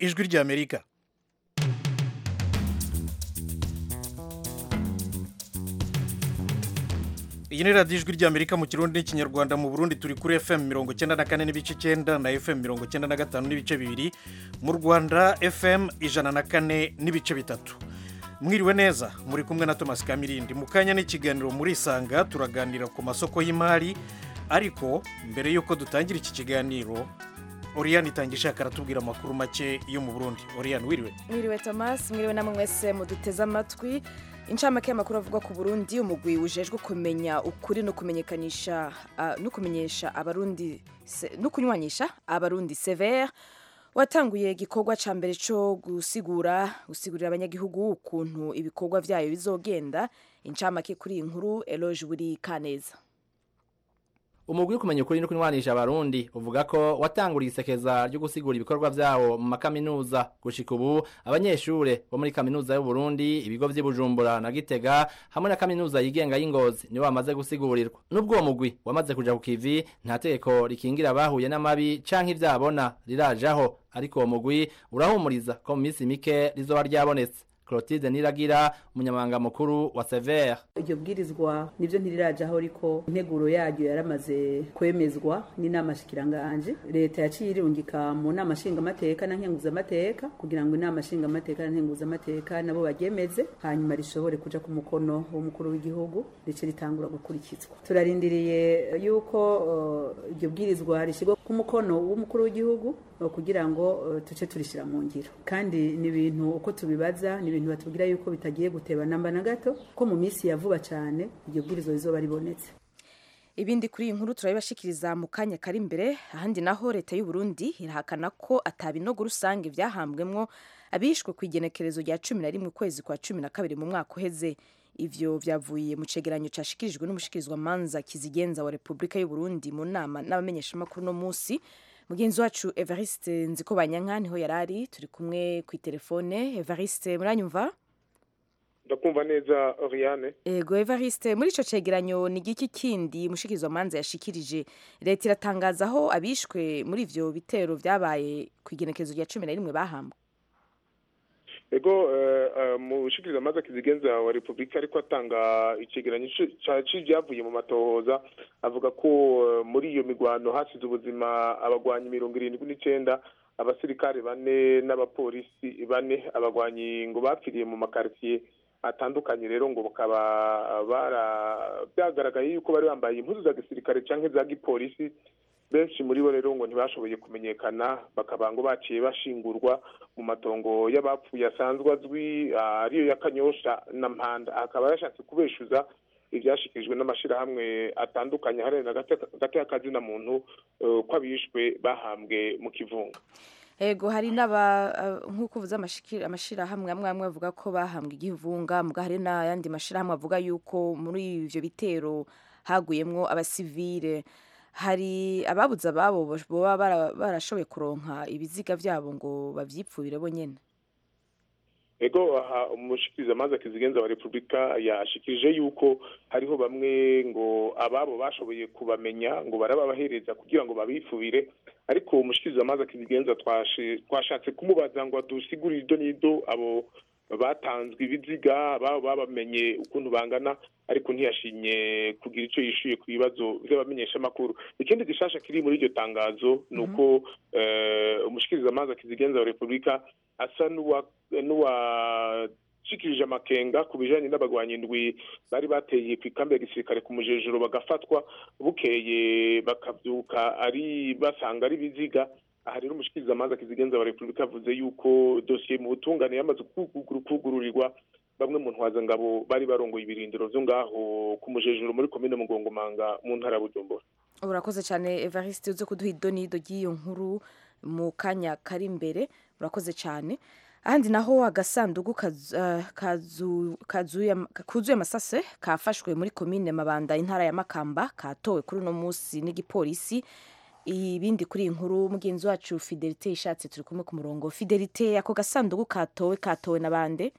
ijwi ry'amerika iyi ni radiyo ijwi ry'amerika mu kirundi n'ikinyarwanda mu burundi turi kuri fm mirongo icyenda na kane n'ibice icyenda na fm mirongo icyenda na gatanu n'ibice bibiri mu rwanda fm ijana na kane n'ibice bitatu mwiriwe neza muri kumwe na thomas kamirindi mu kanya n'ikiganiro muri isanga turaganira ku masoko y'imari ariko mbere y'uko dutangira iki kiganiro oriyani itangishaka aratubwira amakuru make yo mu burundi oriyani wiriwe mwiriwe thomas mwiriwe namwe mwese muduteze amatwi incamake y'amakuru avugwa ku burundi umugwi ujejwe kumenya ukuri no kumenyekanisha ah, no kumenyesha abarundi se- no kunywanisha abarundi severe watanguye igikorwa ca mbere co gusigura gusigurira abanyagihugu ukuntu ibikorwa vyayo bizogenda incamake kuri iyi nkuru eloge buri kaneza umugwi wo kumenya ukuri no kunywanisha abarundi uvuga ko watanguriye isekeza ryo gusigura ibikorwa vyawo mu makaminuza gushika ubu abanyeshure bo muri kaminuza y'u Burundi ibigo vy'i Bujumbura na Gitega hamwe na kaminuza yigenga y'Ingozi nibo bamaze gusigurirwa nubwo uwo mugwi wamaze kuja ku kivi nta tegeko rikingira abahuye n'amabi canke ivyabona rirajaho ariko uwo mugwi urahumuriza ko mu minsi mike rizoba ryabonetse Clotilde Niragira umunyamabanga mukuru wa Sever iryo bwirizwa nibyo ntirirajaho ariko integuro yaryo yaramaze kwemezwa n'inama shikiranganje leta yaciye irungika mu nama nshingamateka na nkenguzamateka kugira ngo inama nshingamateka na nkenguzamateka nabo baryemeze hanyuma rishobore kuja ku mukono w'umukuru w'igihugu rice ritangura gukurikizwa turarindiriye yuko eh, iryo bwirizwa rishyirwa ku mukono w'umukuru w'igihugu eh, kugira ngo eh, tuce turishira mu ngiro kandi ni ibintu uko tubibaza ni ibintu batubwira yuko bitagiye guteba namba na gato ko mu minsi ya vuba cyane iryo bwirizwa rizoba ribonetse ibindi kuri iyi nkuru turabibashikiriza mu kanya kari imbere ahandi naho leta y'u Burundi irahakana ko atabinogo rusange byahambwemwo abishwe ku igenekerezo rya cumi na rimwe ukwezi kwa cumi na kabiri mu mwaka uheze ivyo vyavuye mu cegeranyo cashikirijwe n'umushikirizwamanza kizigenza wa repubulika y'u Burundi mu nama n'abamenyeshamakuru no munsi mugenzi wacu evariste nzikobanyanka niho yari ari turi kumwe ku itelefone evariste muranyumva ndakumva neza oriane Ego Evariste muri ico cegeranyo ni giki kindi mushikizwa manza yashikirije leta iratangaza aho abishwe muri ivyo bitero vyabaye ku igenekerezo rya 11 bahambwe ego eh, eh, mushikiriza amazi akizigenza wa repubulika ariko atanga icegeranyo ci- ca c'ivyavuye mu matohoza avuga ko eh, muri iyo migwano hasize ubuzima abagwanyi mirongo irindwi n'icenda abasirikare bane n'abapolisi bane abagwanyi ngo bapfiriye mu makaritiye atandukanye rero ngo bakaba bara byagaragaye yuko bari bambaye impuzu za gisirikare canke za gipolisi benshi muri bo rero ngo ntibashoboye kumenyekana bakaba ngo baciye bashingurwa mu matongo y'abapfuye asanzwe azwi ah, ariyo ya kanyosha na mpanda akaba yashatse kubeshuza ibyashikirijwe n'amashyirahamwe atandukanye hariya hagati y'akazina muntu eh, ko abishwe bahambwe mu kivunga Ego hari naba eh, nkuko uvuze amashikira amashirahamwe amwe amwe avuga ko bahambwe igihunga muga hari na yandi mashirahamwe avuga yuko muri ivyo bitero haguyemwo abasivile hari ababuze ababo boba bara- barashoboye kuronka ibiziga vyabo ngo bavyipfubire bo nyene ego aha umushikiriza amazi akizigenza wa repubulika yashikirije yuko hariho bamwe ngo ababo bashoboye kubamenya ngo barababahereza kugira ngo babifubire ariko umushikiriza amazi akizigenza twashi- twashatse kumubaza ngo adusigurire ido n'ido abo batanzwe ibiziga ababo babamenye ukuntu bangana ariko ntiyashimye kugira icyo yishuye ku bibazo vy'abamenyeshamakuru ikindi gishasha kiri muri iryo tangazo ni uko eh, umushikiriza amazi akizigenza wa repubulika asa n'uwa n'uwashikirije amakenga ku bijanye n'abagwanyi indwi bari bateye ku ikambi ya gisirikare ku mujejero bagafatwa bukeye bakabyuka ari basanga ari biziga aha rero umushikiriza amazi akizigenza wa repubulika avuze yuko dosiye mu butungane yamaze kuguru- kugururirwa bamwe mu ntwazangabo bari barongoye ibirindiro vyo ngaho ku mujejero muri komine mugongomanga mu ntara ya bujumbura urakoze cyane evariste uze kuduha ido n'ido ry'iyo nkuru mu kanya kari imbere urakoze cyane ahandi naho agasanduku kazu- eh, kazu- kazuye am- kuzuye amasase kafashwe muri komine mabanda intara ya makamba katowe kuri uno munsi n'igipolisi ibindi kuri iyi nkuru mugenzi wacu fidelite ishatse turi kumwe ku murongo fidelite ako gasanduku katowe katowe na bande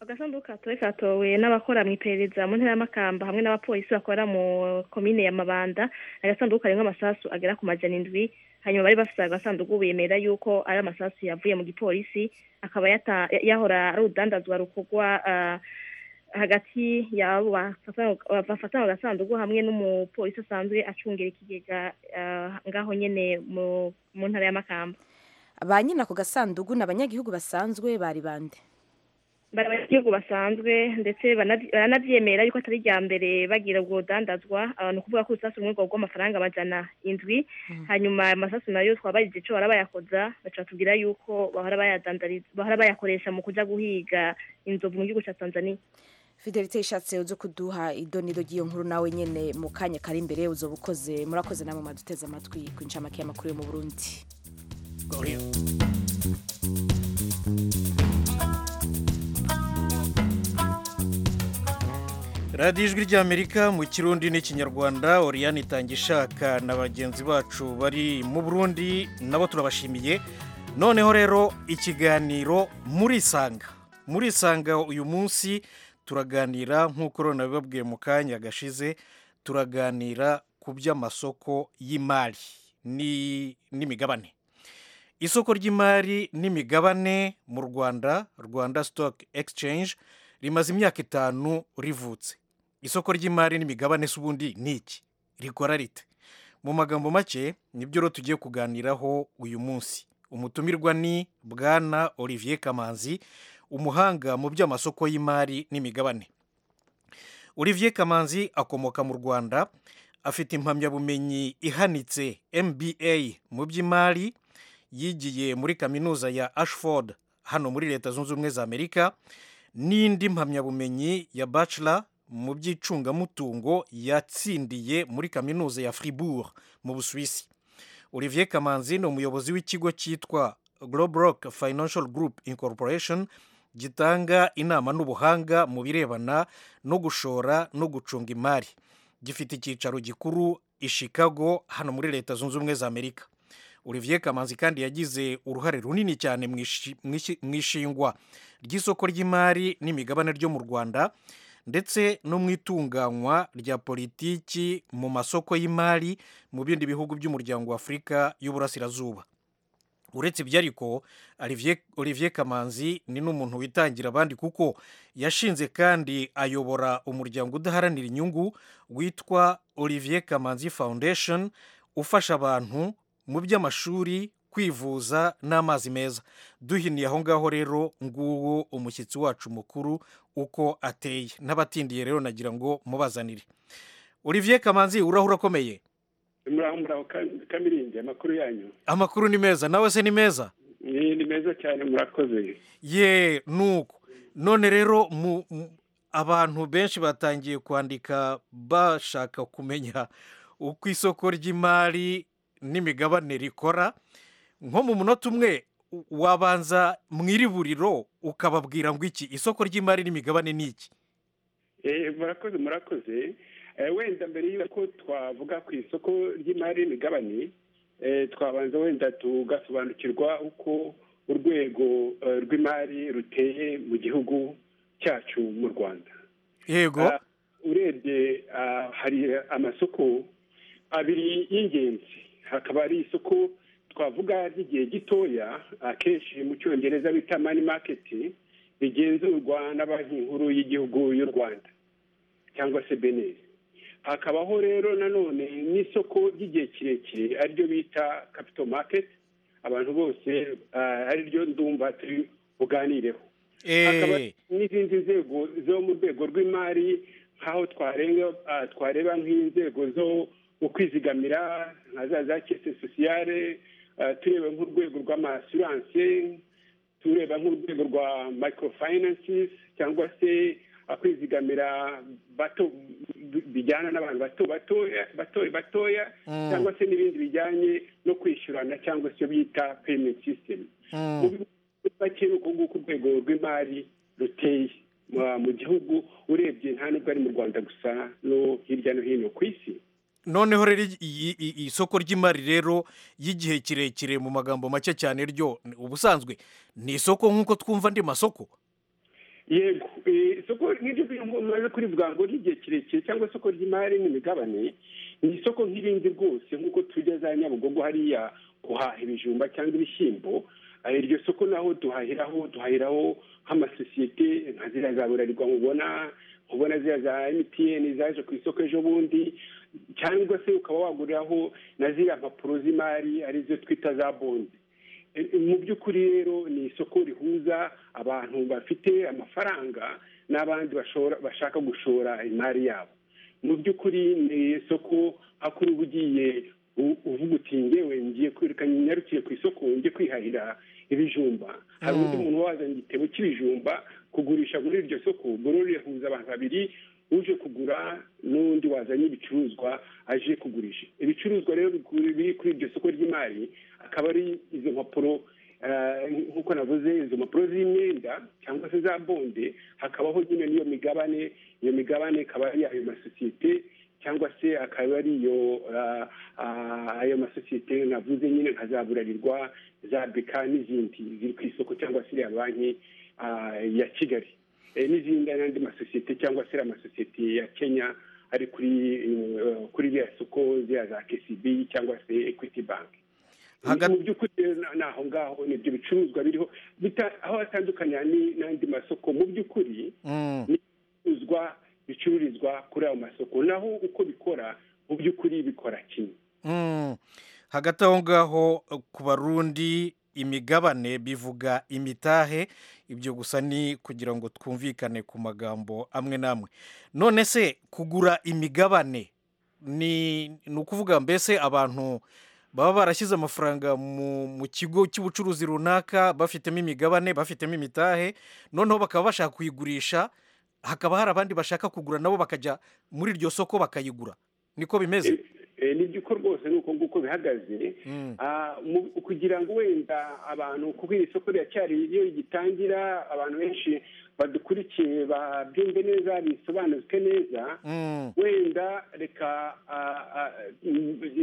agasanduku katowe katowe n'abakora mu iperereza mu ntara y'amakamba hamwe n'abapolisi bakora mu komine ya mabanda agasanduku karimo amasasu agera ku majana indwi hanyuma bari bafite agasanduku bemera yuko ari amasasu yavuye mu gipolisi akaba yata- yahora ari urudandazwa rukorwa ah, hagati y'abo bafatana- bafatana agasanduku hamwe n'umupolisi asanzwe acungira ikigega ah, ngaho nyine mu- mu ntara y'amakamba ba nyina ako gasanduku ni abanyagihugu basanzwe bari bande bari abanyagihugu basanzwe ndetse banaby- baranabyemera yuko atari irya mbere bagira ubwo budandazwa ni ukuvuga ko urusasu rumwe rwagwa amafaranga amajana indwi hanyuma ayo masasu nayo twabajije icyo bahora bayakoza baca batubwira yuko bahora bayadandariza bahora bayakoresha mu kuja guhiga inzovu mu gihugu cya tanzania fidelite ishatse uzo kuduha idoniro ry'iyo nkuru nawe nyene mu kanya kari imbere uzoba ukoze murakoze namwe maduteze amatwi ku incamake y'amakuru yo mu burundi radiyo ijwi ry'amerika mu kirundi n'ikinyarwanda oriyani itanga ishaka na bagenzi bacu bari mu burundi nabo turabashimiye noneho rero ikiganiro muri isanga muri isanga uyu munsi turaganira nk'uko rero bibabwiye mu kanya gashize turaganira ku by'amasoko y'imari ni- n'imigabane isoko ry'imari n'imigabane mu rwanda rwanda sitoke egisicenje rimaze imyaka itanu rivutse isoko ry'imari n'imigabane se ubundi ni iki rikora rite mu magambo make nibyo rero tugiye kuganiraho uyu munsi umutumirwa ni bwana olivier kamanzi umuhanga mu by'amasoko y'imari n'imigabane olivier kamanzi akomoka mu rwanda afite impamyabumenyi ihanitse mba mu by'imari yigiye muri kaminuza ya ashford hano muri leta zunze ubumwe za amerika n'indi mpamyabumenyi ya bachelor mu by'icungamutungo yatsindiye muri kaminuza ya fribourg mu busuwisi olivier kamanzi ni umuyobozi w'ikigo cyitwa globrock financial group incorporation gitanga inama n'ubuhanga mu birebana no gushora no gucunga imari gifite icyicaro gikuru i chicago hano muri leta zunze ubumwe za amerika olivier kamanzi kandi yagize uruhare runini cyane mu ishi- mu ishi- mu ishingwa ry'isoko ry'imari n'imigabane ryo mu rwanda ndetse no mu itunganywa rya politiki mu masoko y'imari mu bindi bihugu by'umuryango wa afurika y'uburasirazuba uretse ibyo ariko Olivier- olivier kamanzi ni n'umuntu witangira abandi kuko yashinze kandi ayobora umuryango udaharanira inyungu witwa olivier kamanzi foundation ufasha abantu mu by'amashuri kwivuza n'amazi meza duhiniye aho ngaho rero nguwo umushyitsi wacu mukuru uko ateye n'abatindiye rero nagira ngo mubazanire olivier kamanzi urahura akomeye muraho muraho Ka- kamiringi amakuru yanyu amakuru ni meza nawe se ni meza ni ni meza cyane murakoze ye nuko none rero mu mu- abantu benshi batangiye kwandika bashaka kumenya uko isoko ry'imari n'imigabane rikora nko mu munota umwe u- wabanza mu iriburiro ukababwira ngo iki isoko ry'imari n'imigabane ni iki Eh, murakoze murakoze Eh, wenda mbere y'uko twavuga ku isoko ry'imari n'imigabane eh, twabanza wenda tugasobanukirwa uko urwego eh, rw'imari ruteye mu gihugu cyacu mu rwanda yego Ah, urebye ah, hari amasoko abiri y'ingenzi hakaba ari isoko twavuga ry'igihe gitoya akenshi mu cyongereza bita mani maketi rigenzurwa na banki nkuru y'igihugu y'u rwanda cyangwa se beneri hakabaho rero nanone n'isoko ry'igihe kirekire ariryo bita kapito maketi abantu bose ah, ariryo ndumva turi buganireho hakaba eee n'izindi nzego zo mu rwego rw'imari nk'aho twarenga ah, twareba nk'inzego zo mu kwizigamira nka za za kese sosiyale ah, tureba nk'urwego rw'amasiranse tureba nk'urwego rwa microfinances cyangwa se ah, kwizigamira bato bi- bijyana n'abantu bato batoya batoya batoya Mm. cyangwa se n'ibindi bijyanye no kwishyurana cyangwa se bita payment system mu mm, bihugu bake ni uko nguko urwego rw'imari ruteye Mu- mu gihugu urebye nta nubwo ari mu rwanda gusa no hirya no hino ku isi noneho rero iyi- iyi- iyi- isoko ry'imari rero y'igihe kirekire mu magambo make cyane ryo ubusanzwe ni isoko nk'uko twumva andi masoko yego isoko nk'iryo bintu umaze kurivuga ngo ry'igihe kirekire cyangwa isoko ry'imari n'imigabane ni isoko nk'irindi rwose nk'uko tujya za nyabugogo hariya guhaha ibijumba cyangwa ibishyimbo iryo soko naho duhahiraho duhahiraho nk'amasosiyete nka ziriya za burarirwa mubona ubona ziriya za emutiyeni zaje ku isoko ejo bundi cyangwa se ukaba waguriraho na ziriya mpapuro z'imari arizo twita za bondi mu by'ukuri rero ni isoko rihuza abantu bafite amafaranga n'abandi bashaka gushora imari yabo mu by'ukuri ni isoko aho uba ugiye uvuga uti ngewe ngiye kwerekana nyarukiye ku isoko njye kwihahira ibijumba hari undi muntu wazanye igitebo cy'ibijumba kugurisha muri iryo soko buri rihuza abantu babiri uje kugura n'undi wazanye ibicuruzwa aje kugurisha ibicuruzwa rero biri kuri iryo soko ry'imari akaba ari izo mpapuro nk'uko navuze izo mpapuro z'imyenda cyangwa se za bonde hakabaho nyine n'iyo migabane iyo migabane ikaba ari ayo masosiyete cyangwa se akaba ari iyo ayo masosiyete navuze nyine nka za burarirwa za beka n'izindi ziri ku isoko cyangwa se iriya banki ya kigali n'izindi n'andi masosiyete cyangwa se amasosiyete ya kenya ari kuri kuri iriya soko ziriya za kcb cyangwa se equity bank mu by'ukuri ni aho ngaho ni ibyo bicuruzwa biriho aho atandukanya n'andi masoko mu by'ukuri ni ibicuruzwa bicururizwa kuri ayo masoko naho uko bikora mu by'ukuri bikora kimwe hagati aho ngaho ku barundi imigabane bivuga imitahe ibyo gusa ni kugira ngo twumvikane ku magambo amwe n'amwe none se kugura imigabane ni ukuvuga mbese abantu baba barashyize amafaranga mu kigo cy'ubucuruzi runaka bafitemo imigabane bafitemo imitahe noneho bakaba bashaka kuyigurisha hakaba hari abandi bashaka kugura nabo bakajya muri iryo soko bakayigura niko bimeze nibyo uko rwose ni uko nguko bihagaze kugira ngo wenda abantu kuko iri soko riracyari iyo rigitangira abantu benshi badukurikiye babyumve neza bisobanuke neza wenda reka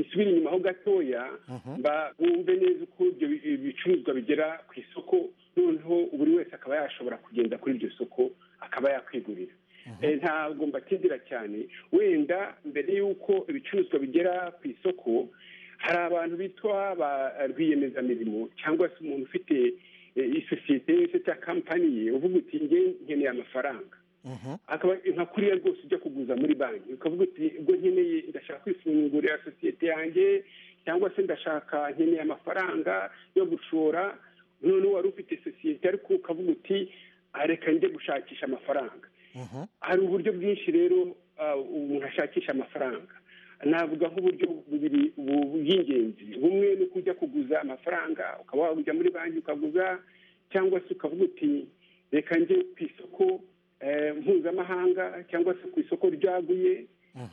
isubire inyuma ho gatoya bumve neza uko ibyo bicuruzwa bigera ku isoko noneho buri wese akaba yashobora kugenda kuri iryo soko akaba yakwigurira ntabwo mbatindira cyane wenda mbere y'uko ibicuruzwa bigera ku isoko hari abantu bitwa ba rwiyemezamirimo cyangwa se umuntu ufite isosiyete yose cya kampani ye uvuga uti nkeneye amafaranga nka kuriya rwose ujya kuguza muri banki ukavuga uti ubwo nkeneye ndashaka kwifungurira sosiyete yanjye cyangwa se ndashaka nkeneye amafaranga yo gushora noneho wari ufite sosiyete ariko ukavuga uti reka njye gushakisha amafaranga hari uburyo bwinshi rero umuntu ashakisha amafaranga navuga nk'uburyo bubiri bw'ingenzi bumwe ni uko ujya kuguza amafaranga ukaba wajya muri banki ukaguza cyangwa se ukavuga uti reka njye ku isoko mpuzamahanga cyangwa se ku isoko ryaguye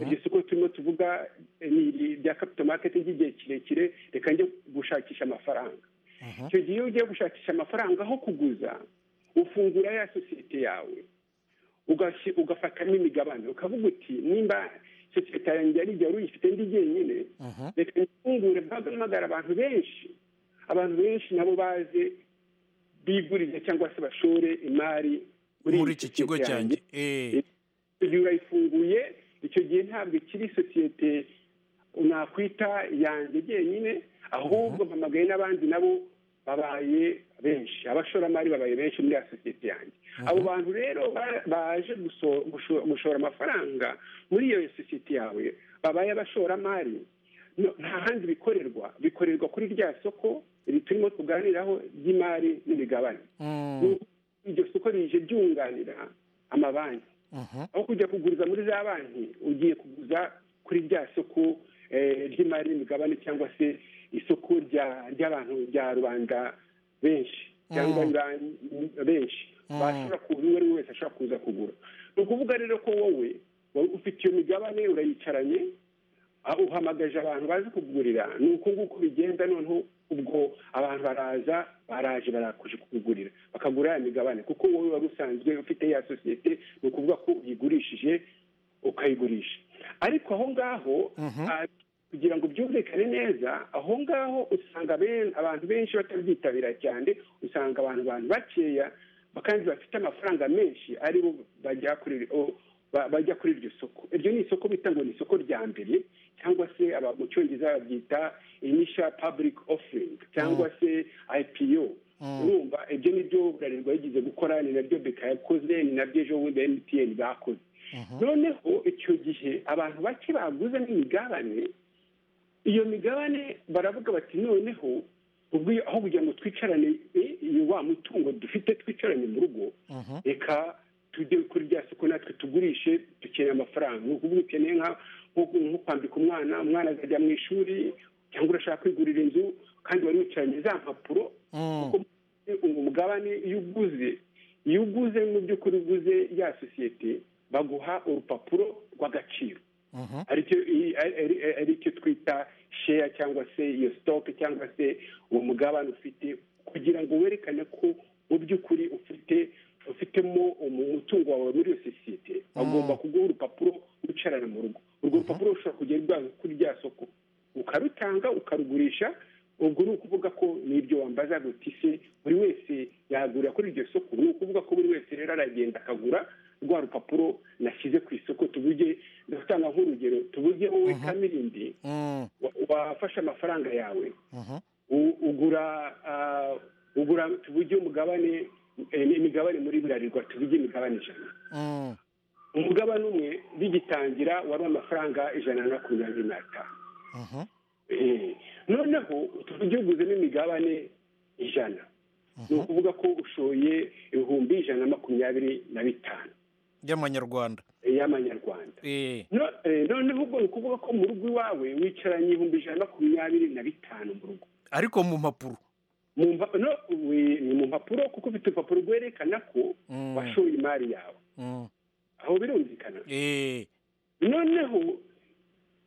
iryo soko turimo tuvuga ni irya kapito maketi ry'igihe kirekire reka njye gushakisha amafaranga icyo gihe iyo ugiye gushakisha amafaranga aho kuguza ufungura ya sosiyete yawe ugafatamo imigabane ukavuga uti nimba sosiyete yanjye ari igihe uyifite ndi jyenyine reka ntitungure mpamagara abantu benshi abantu benshi nabo baze bigurize cyangwa se bashore imari muri iki kigo cyanjye igihe urayifunguye icyo gihe ntabwo ikiri sosiyete nakwita yanjye jyenyine ahubwo mpamagaye n'abandi nabo babaye benshi abashoramari babaye benshi muri ya sosiyete yanjye abo bantu rero baje gushora amafaranga muri iyo sosiyete yawe babaye abashoramari nta handi bikorerwa bikorerwa kuri rya soko turimo tuganiraho ry'imari n'imigabane iryo soko rije ryunganira amabanki aho kujya kuguriza muri za banki ugiye kuguza kuri rya soko ry'imari n'imigabane cyangwa se isoko ry'abantu rya rubanda benshi cyangwa benshi bashobora kuza uwo ari we wese ashobora kuza kugura ni ukuvuga rero ko wowe ufite iyo migabane urayicaranye uhamagaje abantu bazi kugurira ni uko nguko bigenda noneho ubwo abantu baraza baraje barakuje kugurira bakagura ya migabane kuko wowe wari usanzwe ufite ya sosiyete ni ukuvuga ko uyigurishije ukayigurisha ariko aho ngaho kugira ngo byumvikane neza aho ngaho usanga abantu benshi batabyitabira cyane usanga abantu bantu bakeya kandi bafite amafaranga menshi aribo bajya kuri ba- bajya kuri iryo soko iryo ni isoko bita ngo ni isoko rya mbere cyangwa se aba- mu cyongereza babyita inisha public offering cyangwa se ipo urumva ibyo nibyo burarirwa yigeze gukora ni nabyo beka yakoze ni nabyo ejo bundi mtn bakoze noneho icyo gihe abantu bake baguze n'imigabane iyo migabane baravuga bati noneho ubwo iyo- aho kugira ngo twicarane eh, iyo wa mutungo dufite twicarane mu rugo reka tujye kuri rya soko natwe tugurishe dukeneye amafaranga ni ukuvuga ukeneye nka- nko nko kwambika umwana umwana azajya mu ishuri cyangwa urashaka kwigurira inzu kandi wari wicaranye za mpapuro kuko uwo mugabane iyo uguze iyo uguze mu by'ukuri uguze ya sosiyete baguha urupapuro rw'agaciro aricyo i- ari- ari- aricyo twita sheya cyangwa se iyo sitoke cyangwa se uwo mugabane ufite kugira ngo werekane ko mu by'ukuri ufite ufitemo umu- umutungo wawe muri iyo sosiyete bagomba kuguha urupapuro wicarana mu rugo urwo rupapuro rushobora kugera rwanga kuri rya soko ukarutanga ukarugurisha ubwo ni ukuvuga ko nibyo wambaza guti se buri wese yagurira kuri iryo soko ni ukuvuga ko buri wese rero aragenda akagura rwa rupapuro nashyize ku isoko tuvuge ndatanga nk'urugero tuvuge wowe kamirindi Mm, wa- wafashe amafaranga yawe mhm. u- ugura ah, ugura tuvuge umugabane eh, imigabane muri burarirwa tuvuge imigabane ijana Mm, umugabane umwe bigitangira wari amafaranga ijana na makumyabiri n'atanu mhm. Eh, noneho tuvuge uguzemo imigabane ijana ni ukuvuga ko ushoye ibihumbi ijana na makumyabiri na bitanu by'amanyarwanda y'amanyarwanda Eh, No- eh, noneho ubwo ni ukuvuga ko mu rugo iwawe wicaranye ibihumbi ijana na makumyabiri na bitanu mu rugo ariko mu mpapuro mu mpa- no, we- ni mu mpapuro kuko ufite urupapuro rwerekana ko Mm, washoye imari yawe mm. aho birumvikana Eh, noneho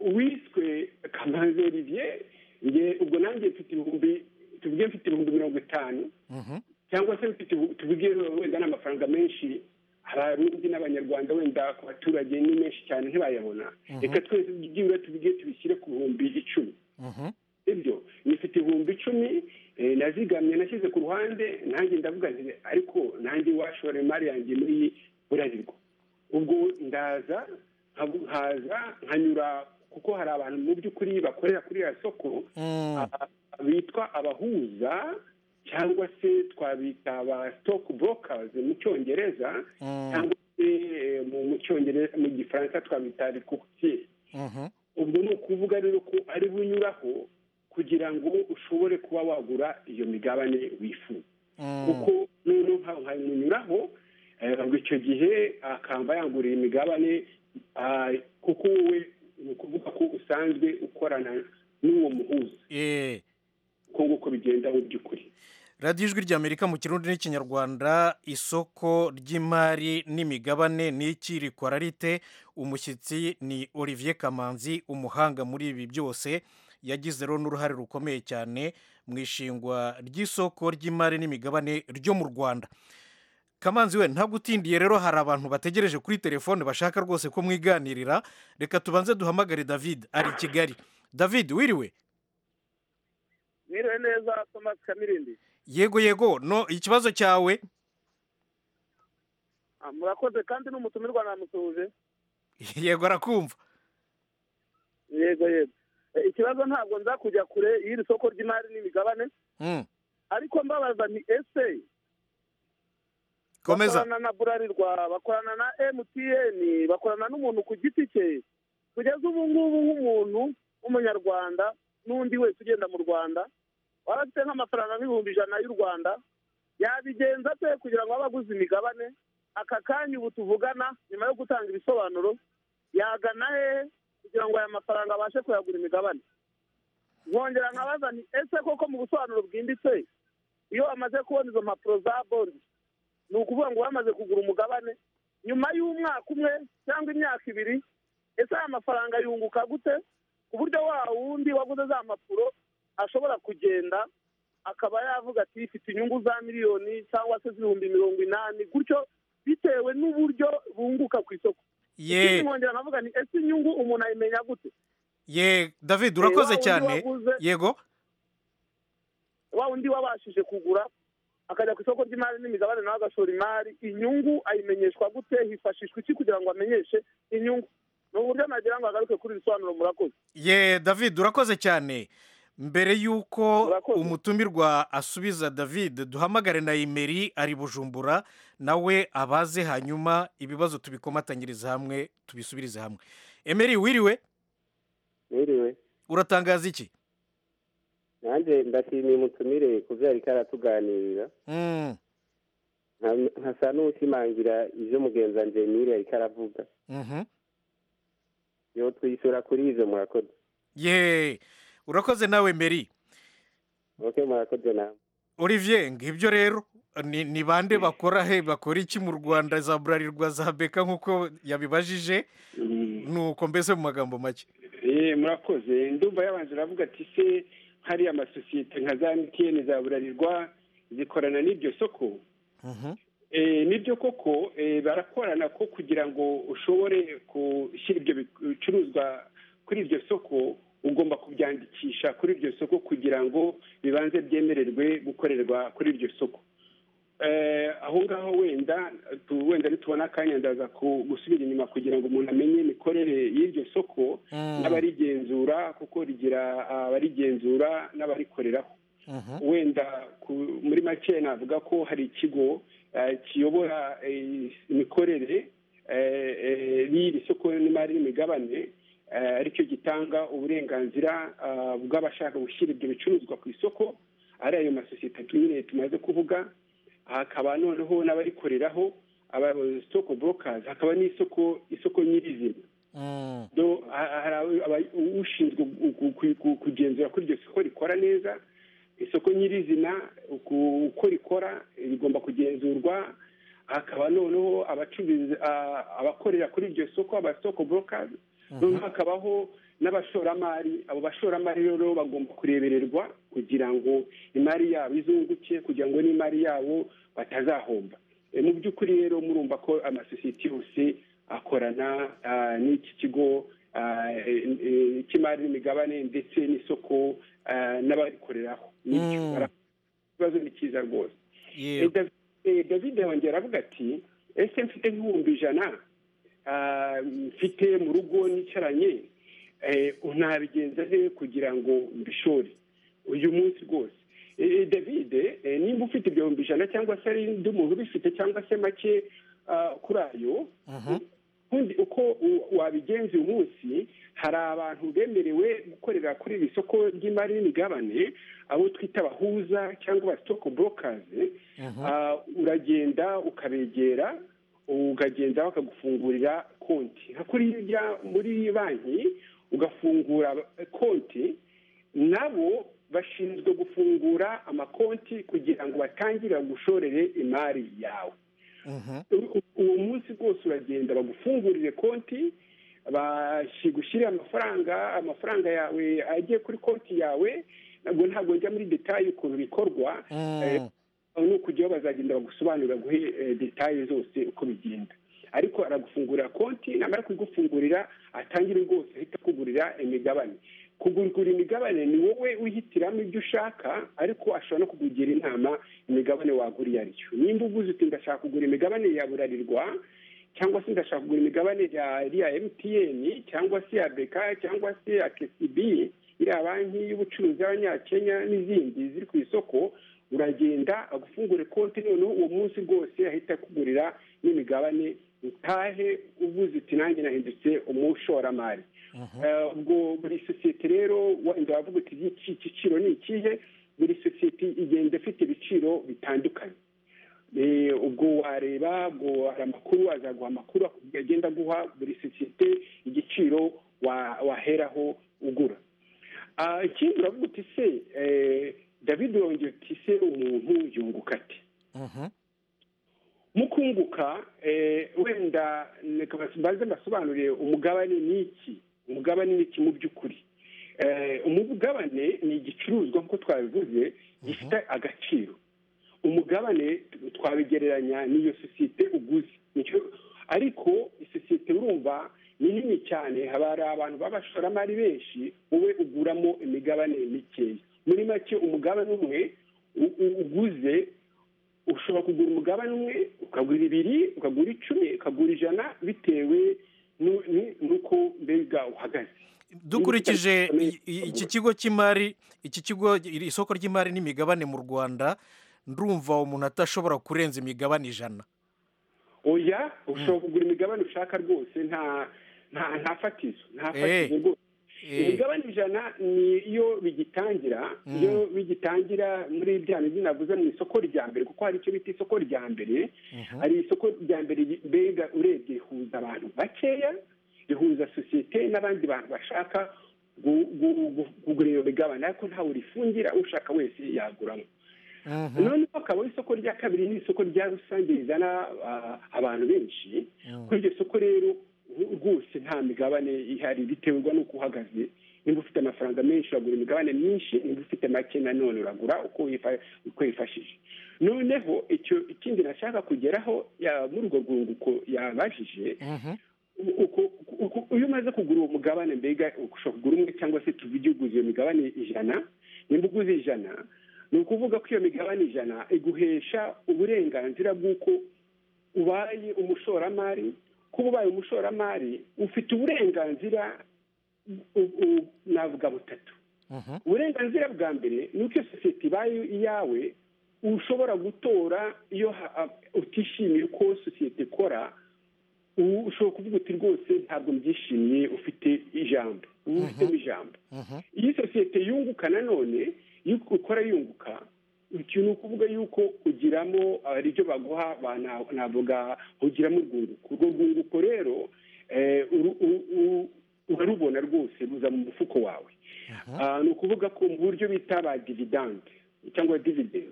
uwiswe kamanzi olivier nge ubwo nanjye mfite ibihumbi tuvuge mfite ibihumbi mirongo itanu mhm. cyangwa se mfite ubu- tuvuge wenda n'amafaranga menshi abarundi n'abanyarwanda wenda ku baturage ni menshi cyane ntibayabona reka twese byibura tuvuge tubishyire ku bihumbi icumi Mhm. ibyo nifite ibihumbi icumi eh, nazigamye nashyize ku ruhande nanjye ndavuga nti ariko nanjye washora imari yanjye muri iyi burarirwa ubwo ndaza nkabu- nkaza nkanyura kuko hari abantu mu by'ukuri bakorera kuri ya soko Mm, aba- bitwa abahuza cyangwa se twabita aba stock brokers mu cyongereza mm, cyangwa se eh, mu- mu cyongereza mu gifaransa twabita recourtier mhm. ubwo ni ukuvuga rero ko ari bunyuraho kugira ngo ushobore kuba wagura iyo migabane wifuza Mm, kuko noneho nkaho nkabimunyuraho eh, ubwo icyo gihe akamba yanguriye imigabane ah, kuko wowe ni ukuvuga ko usanzwe ukorana n'uwo muhuza Eh. uko nguko bigenda mu by'ukuri radiyo ijwi ry'amerika mu kirundi n'ikinyarwanda isoko ry'imari n'imigabane n'iki rikora rite umushyitsi ni olivier kamanzi umuhanga muri ibi byose yagize rero n'uruhare rukomeye cyane mu ishingwa ry'isoko ry'imari n'imigabane ryo mu rwanda kamanzi we ntabwo utindiye rero hari abantu bategereje kuri telefone bashaka rwose ko mwiganirira reka tubanze duhamagare david ari i kigali david wiriwe mwiriwe neza thomas kamirindi yego yego no ikibazo cyawe Ah, murakoze kandi n'umutumirwa namusuhuje yego arakumva yego yego Eh, ikibazo ntabwo nza kujya kure y'iri soko ry'imari n'imigabane Mm. ariko mbabaza ni ese komeza bakorana na burarirwa bakorana na mtn bakorana n'umuntu ku giti cye kugeza ubu ngubu nk'umuntu w'umunyarwanda n'undi wese ugenda mu rwanda waba afite nk'amafaranga nk'ibihumbi ijana y'u rwanda yabigenza ate kugira ngo abe aguze imigabane aka kanya ubu tuvugana nyuma yo gutanga ibisobanuro yagana hehe kugira ngo aya mafaranga abashe kuyagura imigabane nkongera nkabaza nti ese koko mu busobanuro bwimbitse iyo amaze kubona izo mpapuro za bondi ni ukuvuga ngo bamaze kugura umugabane nyuma y'umwaka umwe cyangwa imyaka ibiri ese aya mafaranga yunguka gute ku buryo wa wundi waguze za mpapuro ashobora kugenda akaba yavuga ati ifite inyungu za miliyoni cyangwa se z'ibihumbi mirongo inani gutyo bitewe n'uburyo bunguka ku isoko ye nkongera navuga ni ese inyungu umuntu ayimenya gute ye david urakoze wa wundi cyane waguze- yego wa wundi wabashije kugura akajya ku isoko ry'imari n'imigabane nawe agashora imari inyungu ayimenyeshwa gute hifashishwa iki kugira ngo amenyeshe inyungu ni uburyo nagira ngo agaruke kuri iri sobanuro murakoze ye david urakoze cyane mbere y'uko Urakoze. umutumirwa asubiza david duhamagare na imeri ari bujumbura nawe abaze hanyuma ibibazo tubikomatanyirize hamwe tubisubirize hamwe emeri wiriwe Mwiriwe uratangaza iki nanjye ndashimiye umutumire ku byo yari karatuganirira Mm, Nka- nkasa n'ushimangira ibyo mugenzi wanjye Emile yari karavuga mhm. yo twishyura kuri ibyo murakoze ye urakoze nawe meri oke murakoze nawe olivier ngibyo rero ni ni bande bakora he bakora iki mu rwanda za burarirwa za beka nk'uko yabibajije Mm. nuko mbese mu magambo make Eh, murakoze ndumva yabanje aravuga ati se hari amasosiyete nka za emutiyeni za burarirwa zikorana n'iryo soko Mhm. Eh, nibyo koko eh, barakorana ko kugira ngo ushobore gushyira ibyo bicuruzwa kuri iryo soko ugomba kubyandikisha kuri iryo soko kugira ngo bibanze byemererwe gukorerwa kuri iryo soko Eh, aho ngaho wenda tu- wenda nitubona akanya ndaza ku- gusubira inyuma kugira ngo umuntu amenye imikorere y'iryo soko Mm. n'abarigenzura kuko rigira abarigenzura n'abarikoreraho Mhm. wenda ku- muri make navuga ko hari ikigo eh, kiyobora eh, imikorere eh, eh, y'iri soko n'imari n'imigabane eh, aricyo gitanga uburenganzira ah, bw'abashaka gushyira ibyo bicuruzwa ku isoko ari ayo masosiyete nyine tumaze kuvuga hakaba noneho n'abarikoreraho abasoko brokazi hakaba n'isoko isoko nyirizina Mm. do ha- hari aba- aba- ushinzwe gu- gu- ku- ku- kugenzura ko iryo soko rikora neza isoko nyirizina uku- uko rikora rigomba kugenzurwa hakaba noneho abacuruzi a- abakorera kuri iryo soko abasoko brokazi noneho hakabaho n'abashoramari abo bashoramari rero bagomba kurebererwa kugira ngo imari yabo izunguke kugira ngo n'imari yabo batazahomba E, mu by'ukuri rero murumva ko amasosiyete yose akorana ah, n'iki kigo ah, e- e- cy'imari n'imigabane ndetse n'isoko ah, n'abakoreraho Nibyo. Mm. Bara- ikibazo ni cyiza rwose ye Eh, Dav- eh, david yongera aravuga ati ese mfite nk'ibihumbi ijana ah, mfite mu rugo nicaranye eh, nabigenza he kugira ngo mbishore uyu munsi rwose Eh, eh, david eh, nimba ufite ibihumbi ijana cyangwa se ari undi muntu ubifite cyangwa se make ah, kuri ayo Mhm. undi uko u- wabigenza uyu munsi hari abantu bemerewe gukorera kuri iri soko ry'imari n'imigabane abo twita abahuza cyangwa abasitoko burokazi Mhm. Ah, uragenda ukabegera ukagenda bakagufungurira konti nka kuri hirya muri banki ugafungura konti nabo bashinzwe gufungura amakonti kugira ngo batangire gushorere imari yawe Mhm. U- uwo munsi rwose uragenda bagufungurire konti bashyigushyire amafaranga amafaranga yawe agiye kuri konti yawe ntabwo ntabwo njya muri detaye ukuntu bikorwa Mm. eh, ni ukujyaho bazagenda bagusobanurira guhe eh, detaye zose uko bigenda ariko aragufungurira konti namara kuyigufungurira atangire rwose ahita akugurira imigabane kugura imigabane ni wowe wihitiramo ibyo ushaka ariko ashobora no kukugira inama imigabane wagura iyo ariyo nimba uguze uti ndashaka kugura imigabane ya burarirwa cyangwa se ndashaka kugura imigabane ya iriya mtn cyangwa se ya beka cyangwa se ya kcb iriya banki y'ubucuruzi y'abanyakenya n'izindi ziri ku isoko uragenda agufungure konti noneho uwo munsi rwose ahita akugurira n'imigabane utahe uvuze uti nanjye nahindutse umushoramari Eh, ubwo buri sosiyete rero wenda wavuga uti iki giciro ni ikihe buri sosiyete igenda ifite ibiciro bitandukanye Eh, ubwo wareba ubwo hari amakuru azaguha amakuru agenda aguha buri sosiyete igiciro wa- waheraho ugura Ah, ikindi uravuga uti se eh, david wongera uti se umuntu yunguka ati Mhm. mu kunguka eh, wenda reka bas- banze mbasobanurire umugabane ni iki umugabane ni iki mu by'ukuri Eh, umugabane ni igicuruzwa nk'uko twabivuze gifite agaciro umugabane twabigereranya n'iyo sosiyete uguze Nicyo- ariko isosiyete urumva ni nini cyane haba hari abantu b'abashoramari benshi wowe uguramo imigabane mikeya muri make umugabane umwe u- u- uguze ushobora kugura umugabane umwe ukagura ibiri ukagura icumi ukagura ijana bitewe nu- nu- n'uko mbega uhagaze dukurikije i- i- iki kigo cy'imari iki kigo iri isoko ry'imari n'imigabane mu rwanda ndumva umuntu atashobora kurenza imigabane ijana oya ushobora kugura imigabane ushaka rwose nta nta nta fatizo nta Eh. fatizo rwose Eh. imigabane ijana ni iyo bigitangira iyo bigitangira muri bya bindi navuze mu isoko rya mbere kuko hari icyo bita isoko rya mbere hari isoko rya mbere ri- mbega urebye rihuza abantu bakeya rihuza sosiyete n'abandi bantu bashaka gu- gu- gu- kugura iyo migabane ariko ntawe rifungira ushaka wese yaguramo noneho hakaba isoko rya kabiri ni isoko rya rusange rizana ah, abantu benshi kuri iryo soko rero ru- rwose nta migabane ihari biterwa n'uko uhagaze nimba ufite amafaranga menshi uragura imigabane myinshi nimba ufite make nanone uragura uko wifa- uko wifashije noneho icyo ikindi nashaka kugeraho ya- muri urwo rwunguko yabajije uku- uku- iyo umaze kugura uwo mugabane mbega ushobora kugura umwe cyangwa se tuvuge uguze iyo migabane ijana nimba uguze ijana ni ukuvuga ko iyo migabane ijana iguhesha uburenganzira bw'uko ubaye umushoramari kuba ubaye umushoramari ufite uburenganzira u- u- navuga butatu uburenganzira bwa mbere ni uko iyo sosiyete ibaye iyawe ushobora gutora iyo ha- ha- utishimiye uko sosiyete ikora ubu ushobora kuvuga uti rwose ntabwo mbyishimiye ufite ijambo ubu ufitemo ijambo iyi sosiyete yunguka nanone iyo ukora yunguka ikintu ni ukuvuga yuko ugiramo hari ibyo baguha ba- na- navuga ugiramo urwunguko urwo rwunguko rero eh, uru- u- u- urarubona rwose ruza mu mufuko wawe Ah, ni ukuvuga ko mu buryo bita ba dividende cyangwa dividende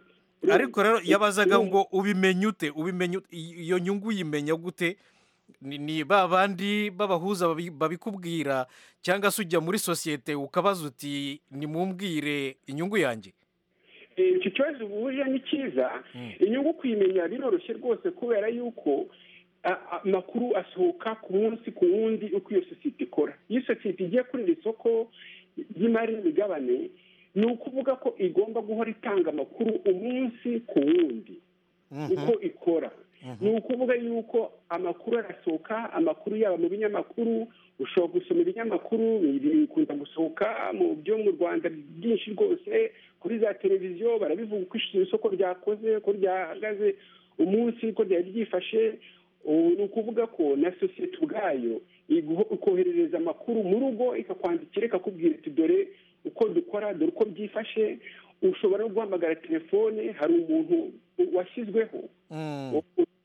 ariko rero yabazaga ngo ubimenye ute ubimenye ute? I- iyo nyungu uyimenya gute ni ni ba bandi b'abahuza babi- babikubwira cyangwa se ujya muri sosiyete ukabaza uti nimumbwire inyungu yanjye Eh, icyo kibazo uhurira ni cyiza inyungu kuyimenya biroroshye rwose kubera yuko a- a- amakuru asohoka ku munsi ku wundi uko iyo sosiyete ikora iyo sosiyete igiye kuri iri soko ry'imari n'imigabane ni ukuvuga ko igomba guhora itanga amakuru umunsi ku wundi uko ikora ni ukuvuga yuko amakuru arasohoka amakuru yaba mu binyamakuru ushobora gusoma ibinyamakuru bikunda gusohoka mu byo mu rwanda byinshi rwose kuri za televiziyo barabivuga uko isoko ryakoze uko ryahagaze umunsi uko ryari ryifashe ubu ni ukuvuga ko na sosiyete ubwayo iguho- ikoherereza amakuru mu rugo ikakwandikira ikakubwira iti dore uko dukora dore uko byifashe ushobora no guhamagara telefone hari umuntu u- washyizweho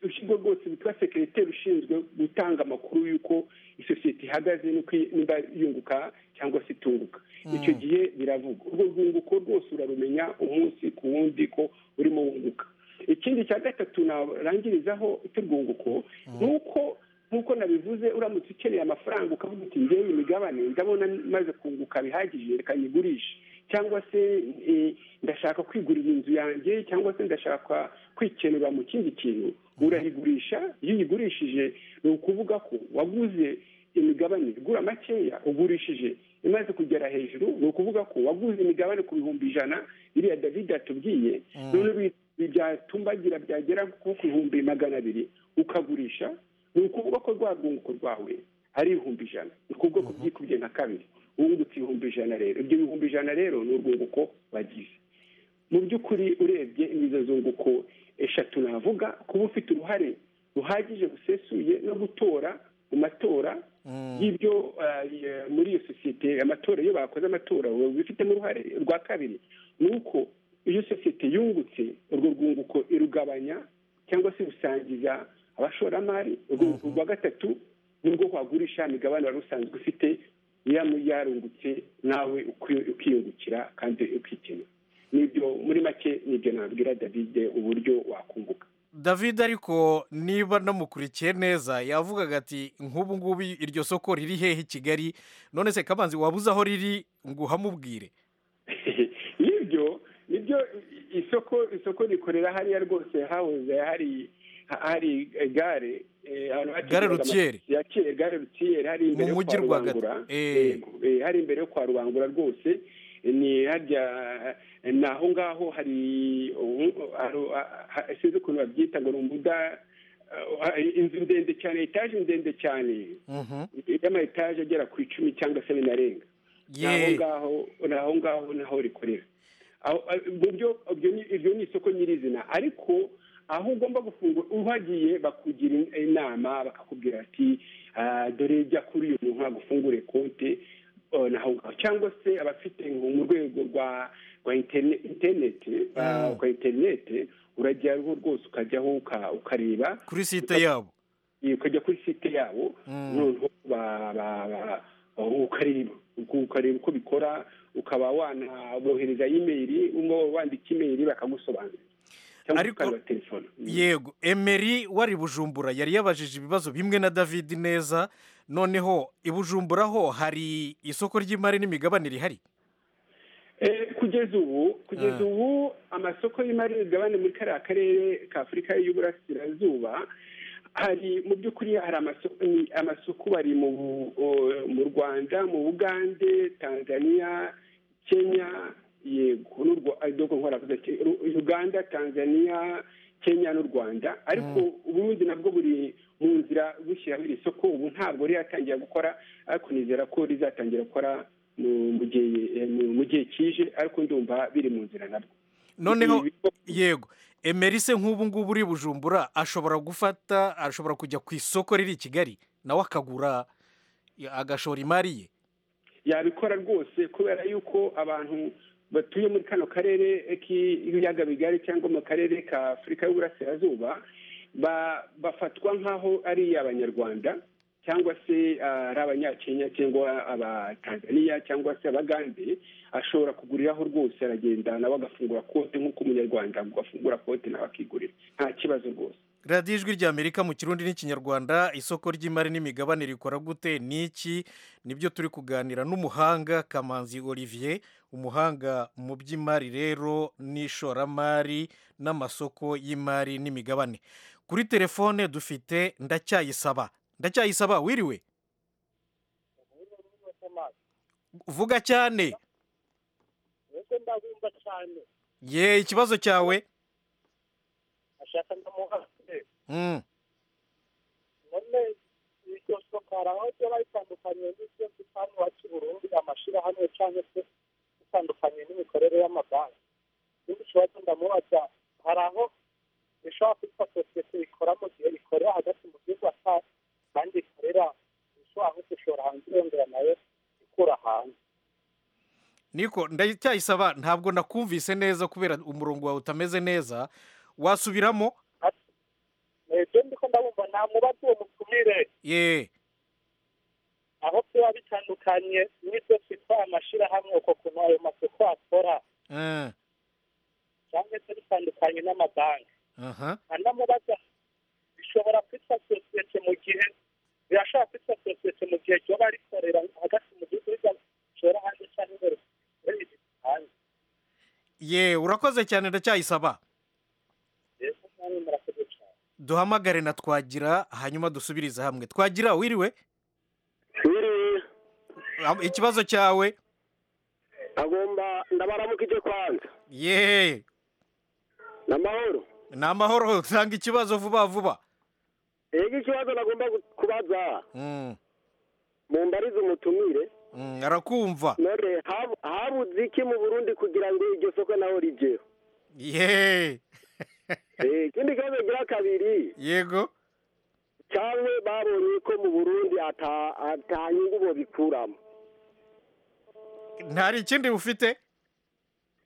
urukiko rwose rwitwa sekiriteri ushinzwe gutanga amakuru y'uko isosiyete ihagaze n'uko i- nimba yunguka cyangwa se itunguka icyo gihe biravugwa urwo rwunguko rwose urarumenya umunsi ku wundi ko urimo wunguka ikindi cya gatatu narangirizaho cy'urwunguko ni uko nk'uko nabivuze uramutse ukeneye amafaranga ukavuga uti ngewe imigabane ndabona maze kunguka bihagije reka nyigurishe cyangwa se eh, ndashaka kwigurira inzu yanjye cyangwa se ndashaka kwikenura mu kindi kintu urayigurisha iyo uyigurishije ni ukuvuga ko waguze imigabane igura makeya ugurishije imaze kugera hejuru ni ukuvuga ko waguze imigabane ku bihumbi ijana iriya david atubwiye none bi- bi- byatumbagira byagera nko ku bihumbi magana abiri ukagurisha ni ukuvuga ko rwa rwunguko rwawe ari ibihumbi ijana ni ukuvuga ko byikubye nka kabiri wungutse ibihumbi ijana rero ibyo bihumbi ijana rero ni urwunguko bagize mu by'ukuri urebye nizo zunguko eshatu navuga kuba ufite uruhare ruhagije rusesuye no gutora mu matora y'ibyo ah, ye- muri iyo sosiyete amatora iyo bakoze amatora ubifitemo uruhare rwa kabiri ni uko iyo sosiyete yungutse urwo rwunguko irugabanya cyangwa se rusangiza abashoramari urwunguko rwa gatatu nibwo wagurisha imigabane wari usanzwe ufite iya yarungutse nawe ukwi- ukiyungukira kandi ukikenera nibyo muri make nibyo nabwira david uburyo wakunguka david ariko niba namukurikiye neza yavugaga ati nk'ubu ngubu iryo soko riri hehe i kigali none se kabanzi wabuze aho riri ngo uhamubwire nibyo nibyo isoko isoko rikorera hariya rwose hahoze hari hari gare eh, ahantu hacuruzaga Gare Routière. amatisi ya kera gare rutiyeri hari imbere Mu yo mujyi kwa rwagati. rubangura Eh. Yego, eh, hari imbere yo kwa rubangura rwose ni harya ni aho ngaho hari sinzi ukuntu babyita ngo ni umuda inzu ndende cyane etaje ndende cyane y'ama etaje agera ku icumi cyangwa se binarenga ni aho ngaho ni aho ngaho naho rikorera iryo ni isoko nyirizina ariko aho ugomba gufungura uhagiye bakugira inama bakakubwira ati dore jya kuri uyu muntu agufungure konte naho ngaho cyangwa se abafite mu rwego rwa rwa interineti rwa interineti urajyaho rwose ukajyaho ukareba kuri site yabo ukajya kuri site yabo noneho ukareba ukareba uko bikora ukaba wanabohereza imeri wandika imeri bakagusobanurira ariko yego emeri wari bujumbura yari yabajije ibibazo bimwe na david neza noneho ibujumbura ho hari isoko ry'imari n'imigabane rihari kugeza ubu kugeza ubu amasoko y'imari n'imigabane muri kariya karere ka afurika y'uburasirazuba hari mu by'ukuri hari amasoko bari mu rwanda mu bugande tanzania kenya yego n'urwo nkora uganda tanzania kenya n'u rwanda ariko uburundi nabwo buri mu nzira bushyiraho iri soko ubu ntabwo riratangira gukora ariko nizera ko rizatangira gukora mu gihe kije ariko ndumva biri mu nzira nabwo noneho yego emerise nk'ubu ngubu uri bujumbura ashobora gufata ashobora kujya ku isoko riri i kigali nawe akagura agashora imari ye yabikora rwose kubera yuko abantu batuye muri kano karere k'ibiyaga bigari cyangwa mu karere ka afurika y'uburasirazuba bafatwa nk'aho ari abanyarwanda cyangwa se ari abanyakenya cyangwa abatanzaniya cyangwa se abagande ashobora kuguriraho rwose aragenda nawe agafungura kote nk'uko umunyarwanda agafungura kote nawe akigurira nta kibazo rwose radiyo ijwi ry'amerika mu kirundi n'ikinyarwanda isoko ry'imari n'imigabane rikora gute n'iki nibyo turi kuganira n'umuhanga kamanzi olivier umuhanga mu by'imari rero n'ishoramari n'amasoko y'imari n'imigabane kuri telefone dufite ndacyayisaba ndacyayisaba wiriwe vuga cyane ye ikibazo cyawe none iryo soko hari aho riba ritandukanye n'ibyo hano iwacu burundu amashyirahamwe cyangwa se bitandukanye n'imikorere y'amabanki ikindi kibazo ndamubaza hari aho rishobora kwitwa sosiyete ikora mu gihe ikorera hagati mu gihugu atari kandi ikorera ishobora nko gushora hanze irongera nayo ikura hanze niko ndacyayisaba ntabwo nakumvise neza kubera umurongo wawe utameze neza wasubiramo ibyo ndiko ndabumva nta mubazi uwo mutumire yeee aho biba bitandukanye n'ibyo twitwa amashyirahamwe uko kuntu ayo masoko akora cyangwa se bitandukanye n'amabanki anamubaza bishobora kwitwa sosiyete mu gihe birashobora kwitwa sosiyete mu gihe ryoba rikorera hagati mu gihugu rigashora hanze cyangwa imbere muri iki hanze yeee urakoze cyane ndacyayisaba mbese mwari murakoze cyane duhamagare na twagira hanyuma dusubirize hamwe twagira wiriwe wiriwe Am- ikibazo cyawe agomba ndabaramuka ije kwanza yeee ni amahoro ni amahoro tanga ikibazo vuba vuba yego ikibazo nagomba gu- kubaza Mm, mumbarize umutumire mm, arakumva none hab- habuze iki mu burundi kugira ngo iryo soko naho rigeho yeee Eh, ikindi kibazo gira kabiri yego cyangwa babonye ko mu burundi ata- ata nyungu bobikuramo ntari ikindi ufite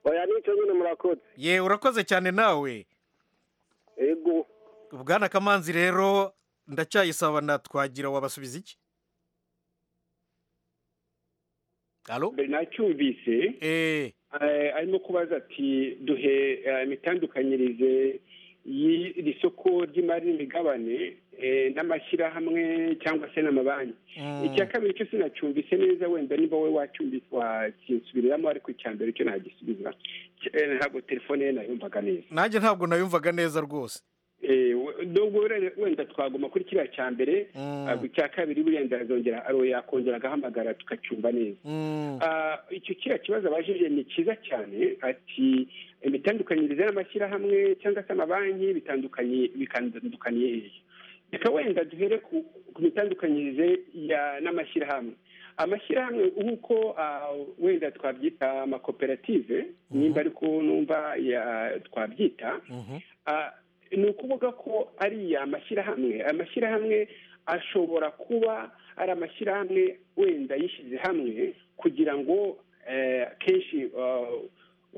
oya nicyo nyine murakoze yeee urakoze cyane nawe yego bwana kamanzi rero ndacyayisaba na twagira wabasubiza iki alo mbere nacyumvise eee Eh, arimo kubaza ati duhe eh, imitandukanyirize y'iri soko ry'imari n'imigabane eh, n'amashyirahamwe cyangwa se n'amabanki icya kabiri cyo sinacyumvise neza wenda niba wowe wacyumvise wakinsubiriramo ariko icya mbere cyo nagisubiza Cy- eh, ntabwo telefone ye nayumvaga neza nanjye ntabwo nayumvaga neza rwose nubwo wenda twaguma kuri kiriya cya mbere ah, icya kabiri burenda azongera ari yakongera agahamagara tukacyumva neza Ah, icyo kiriya kibazo abajije ni cyiza cyane ati imitandukanyirize y'amashyirahamwe cyangwa se amabanki bitandukanye bikandukaniye hehe reka wenda duhere ku ku mitandukanyirize ya- n'amashyirahamwe amashyirahamwe nk'uko ah, wenda twabyita amakoperative nimba ariko numva ya- twabyita Ah, ni ukuvuga ko ariya mashyirahamwe amashyirahamwe ashobora kuba ari amashyirahamwe wenda yishyize hamwe kugira ngo eh, kenshi eh,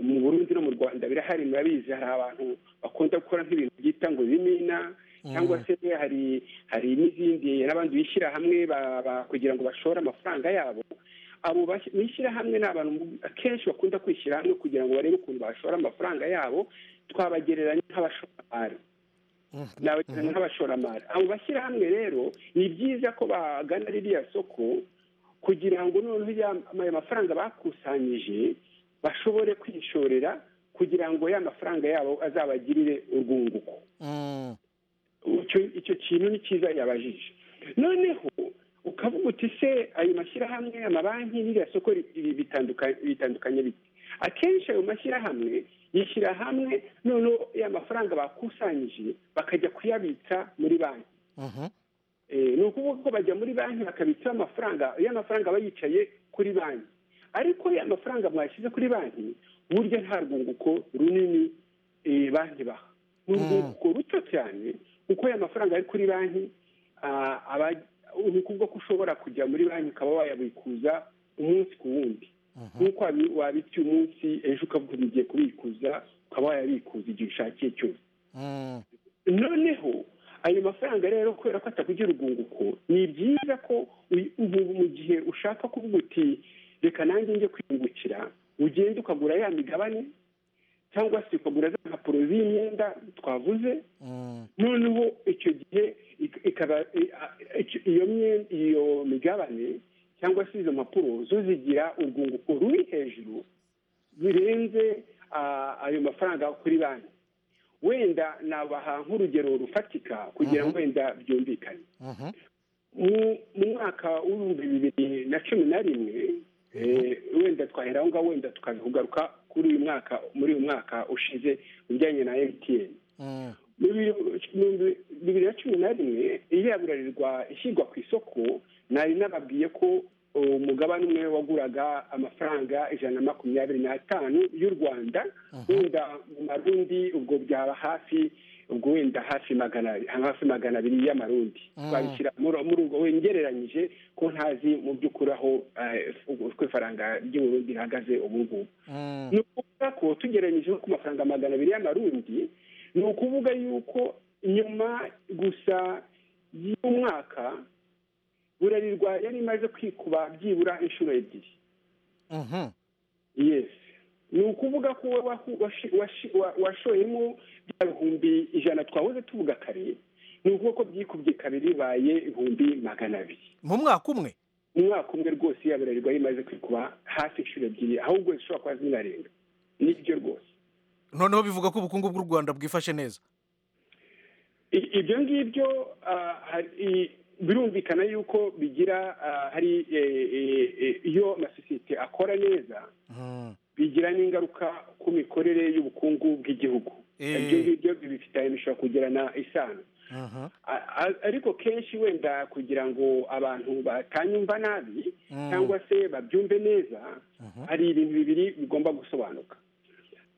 mu burundi no mu rwanda birahari murabizi hari abantu bakunda gukora nk'ibintu byita ngo bimina cyangwa se hari hari n'izindi n'abandi bishyira hamwe ba- ba- kugira ngo bashore amafaranga yabo abo bas- bishyirahamwe ni abantu mu- akenshi bakunda kwishyira hamwe kugira ngo barebe ukuntu bashora amafaranga yabo twabagereranya nk'abashoramari nabagereranya nk'abashoramari abo bashyirahamwe rero ni byiza ko bagana ririya soko kugira ngo noneho ya- ayo mafaranga bakusanyije bashobore kwishorera kugira ngo ya mafaranga yabo azabagirire urwunguko icyo- icyo kintu ni cyiza yabajije noneho ukavuga uti se ayo mashyirahamwe amabanki n'iriya soko ri- ri- bitanduka- bitandukanye bite akenshi ayo mashyirahamwe yishyira hamwe noneho ya mafaranga bakusanyije bakajya kuyabitsa muri banki Eh, ni ukuvuga ko bajya muri banki bakabitsaho amafaranga ya mafaranga aba yicaye kuri banki ariko ya mafaranga mwashyize kuri banki burya nta rwunguko runini eh, banki baha ni urwunguko ruto cyane kuko ya mafaranga ari kuri banki ah, aba- ni ukuvuga ko ushobora kujya muri banki ukaba wayabikuza umunsi ku wundi nk'uko wabi- wabitse uyu munsi ejo ukavuga uti ngiye kubikuza ukaba wayabikuza igihe ushakiye cyose noneho ayo mafaranga rero kubera ko atakugira urwunguko ni byiza ko uy- ubu mu gihe ushaka kuvuga uti reka nanjye njye kwiyungukira ugenda ukagura ya migabane cyangwa se ukagura za mpapuro z'imyenda twavuze noneho icyo gihe ik- ikaba i- a- icyo- iyo mye- iyo migabane cyangwa se izo mpapuro zo zigira urwunguko ruri hejuru birenze ah, ayo mafaranga kuri banki wenda nabaha nk'urugero rufatika kugira ngo wenda byumvikane mu mu mwaka w'ibihumbi bibiri na cumi na rimwe eh, wenda twahera aho ngaho wenda tukabigaruka kuri uyu mwaka muri uyu mwaka ushize bijyanye na mtn mu bihumbi- mu bihumbi bibiri na cumi na rimwe iriyagurirwa ishyirwa ku isoko nari nababwiye ko uh, umugabane umwe waguraga amafaranga ijana na makumyabiri n'atanu y'u rwanda wenda mu marundi ubwo byaba hafi ubwo wenda hafi magana hafi magana abiri y'amarundi Mm. twabishyira muri muri ubwo ngereranyije ko ntazi mu by'ukuri aho eh, uko ifaranga ry'uburundi rihagaze ubu ngubu ni ukuvuga ko tugereranyije no ku mafaranga magana abiri y'amarundi ni ukuvuga yuko nyuma gusa y'umwaka burarirwa yari imaze kwikuba byibura inshuro ebyiri yes ni ukuvuga ko we wahu- washi- washi- wa- washoyemo bya bihumbi ijana twahoze tuvuga kare ni ukuvuga ko byikubye kabiri bibaye ibihumbi magana abiri mu mwaka umwe umwaka umwe rwose yaburarirwa rimaze kwikuba hafi inshuro ebyiri ahubwo zishobora kuba zinarenga nibyo rwose noneho bivuga ko ubukungu bw'u rwanda bwifashe neza I- ibyo ngibyo ah, hari- i- birumvikana yuko bigira ah, hari eh, eh, eh, iyo amasosiyete akora neza bigira n'ingaruka ku mikorere y'ubukungu bw'igihugu Eh. ibyo ngibyo bibifitanye bishobora kugirana isano A- a- ariko kenshi wenda kugira ngo abantu batanyumva nabi Mm. cyangwa se babyumve neza hari ibintu bibiri bigomba gusobanuka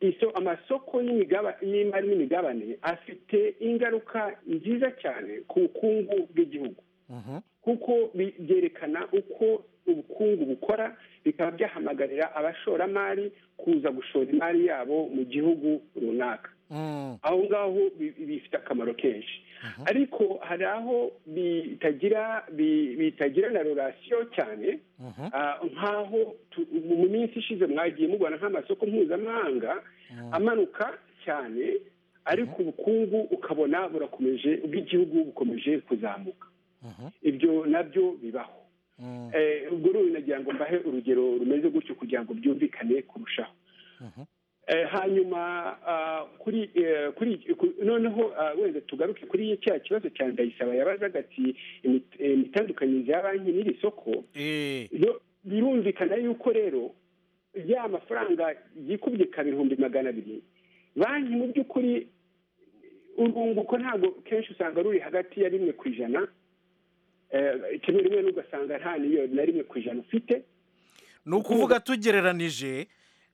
iso amasoko y'imigaba- y'imari n'imigabane afite ingaruka nziza cyane ku bukungu bw'igihugu kuko bi- byerekana uko ubukungu bukora bikaba byahamagarira abashoramari kuza gushora imari yabo mu gihugu runaka aho ngaho bi- bifite akamaro kenshi ariko hari aho bitagira bi- bitagira na relasiyo cyane Ah, nk'aho tu- mu minsi ishize mwagiye mubona nk'amasoko mpuzamahanga amanuka cyane ariko ubukungu ukabona burakomeje ubw'igihugu bukomeje kuzamuka ibyo nabyo bibaho Eh, ubwo rero nagira ngo mbahe urugero rumeze gutyo kugira ngo byumvikane kurushaho hanyuma ah, kuri eh, kuri ku- noneho ah, wenda tugaruke kuri cya kibazo cya ndayisaba yabazaga ati imit- eh, imitandukanyirize ya banki n'iri soko yo- birumvikana yuko rero ya mafaranga yikubye ka bihumbi magana abiri banki mu by'ukuri urwunguko ntabwo kenshi usanga ruri hagati ya rimwe ku ijana Eh, kimwe rimwe n'ugasanga nta niyo na rimwe ku ijana ufite ni ukuvuga tugereranije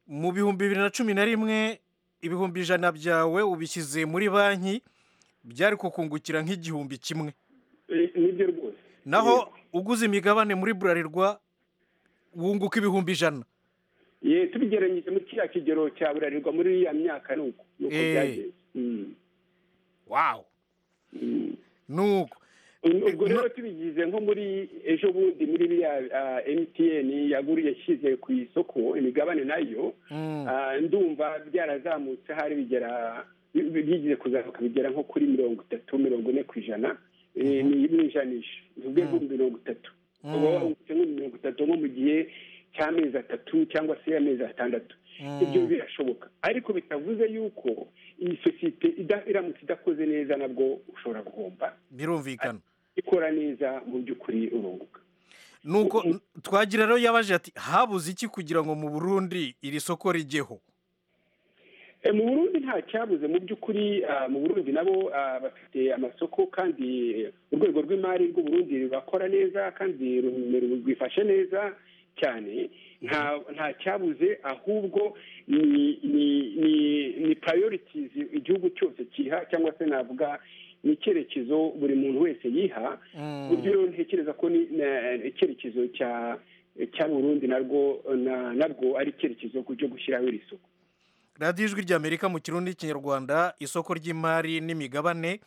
mu bihumbi bibiri na cumi na rimwe ibihumbi ijana byawe ubishyize muri banki byari kukungukira nk'igihumbi kimwe Eh, nibyo rwose naho uguze imigabane muri burarirwa wunguka ibihumbi ijana ye tubigeranyije muri kiriya kigero cya burarirwa muri iriya myaka ni uko ni uko Eh. byagenze Mm. wawu nuko ubwo rero tubigize nko muri ejo bundi muri biriya ah, mtn yaguru yashyize ku isoko imigabane nayo Ah, ndumva byarazamutse hari bigera bi- bi- bigize kuzamuka bigera nko kuri mirongo itatu mirongo ine ku ijana Eh, ni ni ijanisha tuvuge nko mirongo itatu Mm. uba wungutse nko mirongo itatu nko mu gihe cy'amezi atatu cyangwa se amezi atandatu Mm. ibyo birashoboka ariko bitavuze yuko iyi sosiyete ida- iramutse idakoze neza nabwo ushobora guhomba birumvikana ikora neza mu by'ukuri urunguka nuko twagira rero yabaje ati habuze iki kugira ngo mu burundi iri soko rijyeho Eh, mu burundi nta cyabuze mu by'ukuri ah, mu burundi nabo ah, bafite amasoko kandi urwego rw'imari rw'uburundi rurakora neza kandi ru- rwifashe neza cyane nta nta cyabuze ahubwo ni ni ni ni priorities igihugu cyose kiha cyangwa se navuga n'icyerekezo buri muntu wese yiha ku buryo rero ntekereza ko ni- na- icyerekezo cya cya burundi narwo na- nabwo ari icyerekezo ku cyo gushyiraho iri soko radiyo ijwi ry'amerika mu kirundi n'ikinyarwanda isoko ry'imari n'imigabane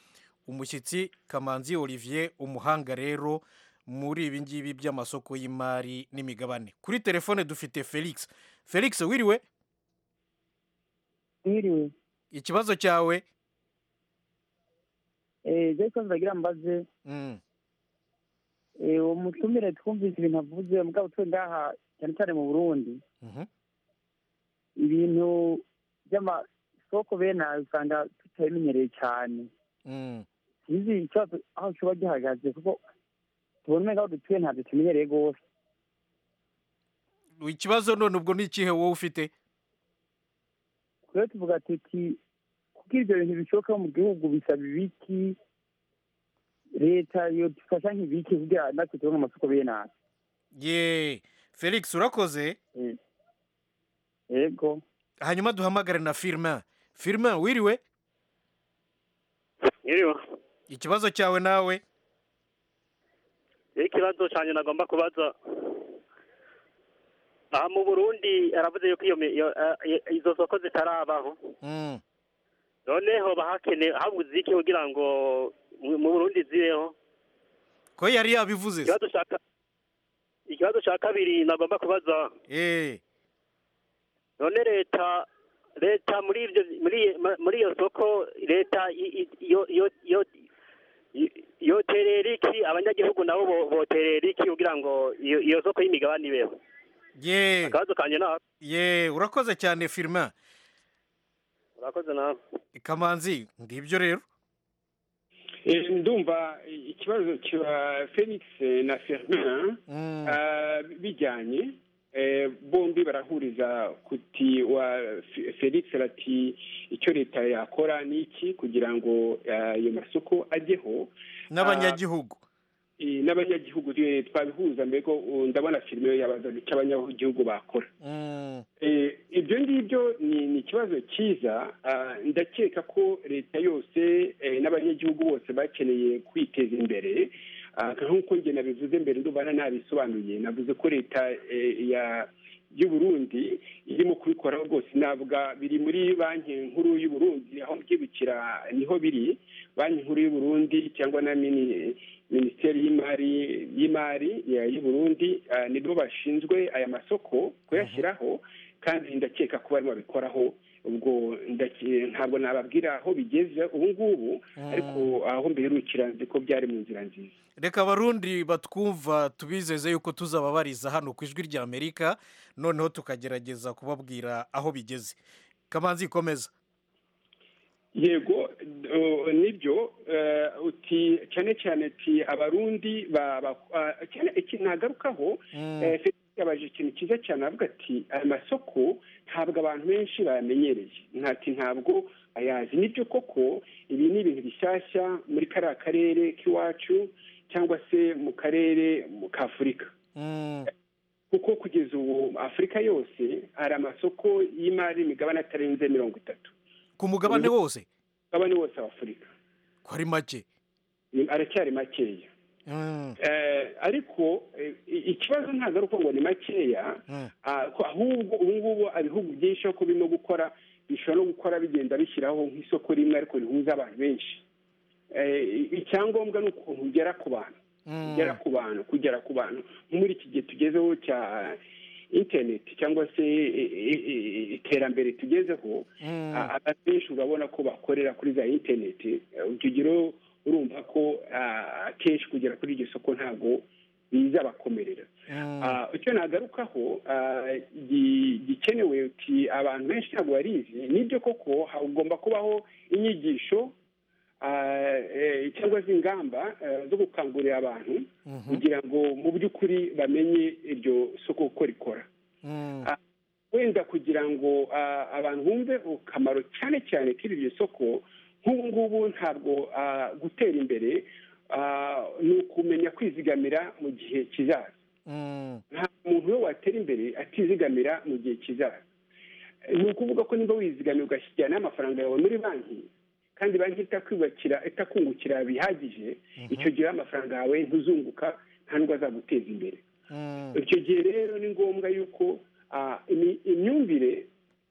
umushyitsi kamanzi olivier umuhanga rero muri ibi ngibi by'amasoko y'imari n'imigabane kuri telefone dufite felix felix wiriwe Mwiriwe. ikibazo cyawe Eh, je ko ndagira mbaze eh, umutumire twumvise ibintu avuze mugabo twe ngaha cyane cyane mu Burundi ibintu by'amasoko bene ayo usanga tutabimenyereye cyane izi ikibazo aho kiba gihagaze kuko tubona ngaho dutuye ntabyo tumenyereye rwose ikibazo none ubwo ni ikihe wowe ufite rero tuvuga tuti kuko ibyo bintu bishoboka mu gihugu bisaba ibiki leta yodufasha nk'ibiki kugira natwe tubone amasoko bene ayo ye felix urakoze yego hanyuma duhamagare na firma firma wiriwe Mwiriwe. ikibazo cyawe nawe Rero ikibazo cyane nagomba kubaza aha mu burundi aravuze yuko iyo mi- iyo- eh, eh, izo soko zitarabaho Mm. noneho bahakene habuze iki kugira ngo mu mu burundi zibeho ko yari yabivuze se ikibazo cya ka- ikibazo cya kabiri nagomba kubaza eh none leta leta muri ibyo muri muri iyo soko leta i- i- yo yo yo i- yoterera iki abanyagihugu nabo bo- boterera iki kugira ngo iyo iyo soko y'imigabane ibeho ye akabazo kanjye ni ako ye urakoze cyane firma urakoze nawe kamanzi ngibyo rero Eh, ndumva eh, ikibazo cya felix eh, na fermin ah, bijyanye eh, bombi barahuriza kuti wa F- felix arati icyo leta yakora ni iki kugira ngo ah, ayo masoko ajyeho n'abanyagihugu Eh, n'abanyagihugu eh, twabihuza mbego uh, ndabona filime yabazaga icyo abanyagihugu bakora Mm. Eh, ibyo ngibyo ni ni ikibazo cyiza ah, ndakeka ko leta yose eh, n'abanyagihugu bose bakeneye kwiteza imbere Ah, nk'uko njye nabivuze mbere ndumva na nabisobanuye navuze ko leta eh, ya y'u Burundi irimo kubikoraho rwose navuga biri muri banki nkuru y'u Burundi aho mbyibukira niho biri banki nkuru y'u Burundi cyangwa na mini- minisiteri y'imari y'imari ya- y'u Burundi ah, nibo bashinzwe aya masoko kuyashyiraho kandi ndakeka ko barimo babikoraho ubwo ndake- ntabwo nababwira aho bigeze ubu ngubu ariko aho mbiherukira nzi ko byari mu nzira nziza reka abarundi batwumva tubizeze yuko tuzababariza hano ku ijwi ry'amerika noneho tukagerageza kubabwira aho bigeze kamanzi ikomeza yego eh, nibyo eh, uti cyane cyane ti abarundi ba- ba- ah, cyane ikintu nagarukaho Mm. eh, Felix yabaje ikintu cyiza cyane avuga ati aya masoko ntabwo abantu benshi bayamenyereye ntati ntabwo ayazi nibyo koko ibi ni ibintu bishyashya muri kariya karere k'iwacu cyangwa se mu karere mu k'afurika kuko kugeza ubu afurika yose hari amasoko y'imari y'imigabane atarenze mirongo itatu ku mugabane wose mugabane wose wa afurika ko ari make Ni- aracyari makeya Mm. Eh, ariko eh, i- ikibazo ntabwo ari uko ngo ni makeya Mm. ah, ko ahubwo ubu ngubu ibihugu byinshi uko birimo gukora bishobora no gukora bigenda bishyiraho nk'isoko rimwe ariko rihuza abantu benshi Eh, i- icyangombwa ni ukuntu ugera ku bantu Mm. kugera ku bantu kugera ku bantu muri iki gihe tugezeho cya interineti cyangwa se i- i- i- iterambere tugezeho Mm. a- abantu benshi urabona ko bakorera kuri za interineti Eh, urugero urumva ko ah, akenshi kugera kuri iryo soko ntabwo bizabakomerera Ah, icyo nagarukaho ah, gi- gikenewe uti abantu benshi ntabwo barizi nibyo koko hagomba kubaho inyigisho ah, eh, cyangwa se ingamba eh, zo gukangurira abantu kugira ngo mu by'ukuri bamenye iryo soko uko rikora Ah, wenda kugira ngo ah, abantu bumve akamaro cyane cyane k'iryo soko nk'ubu ngubu ntabwo ah, gutera imbere ah, ni ukumenya kwizigamira mu gihe kizaza nta muntu we watera imbere atizigamira mu gihe kizaza ni ukuvuga ko niba wizigamira ugashyirana amafaranga yawe muri banki kandi banki itakwiyubakira itakungukira bihagije icyo gihe amafaranga yawe ntuzunguka nta nubwo azaguteza imbere icyo gihe rero ni ngombwa yuko ah, imi- imyumvire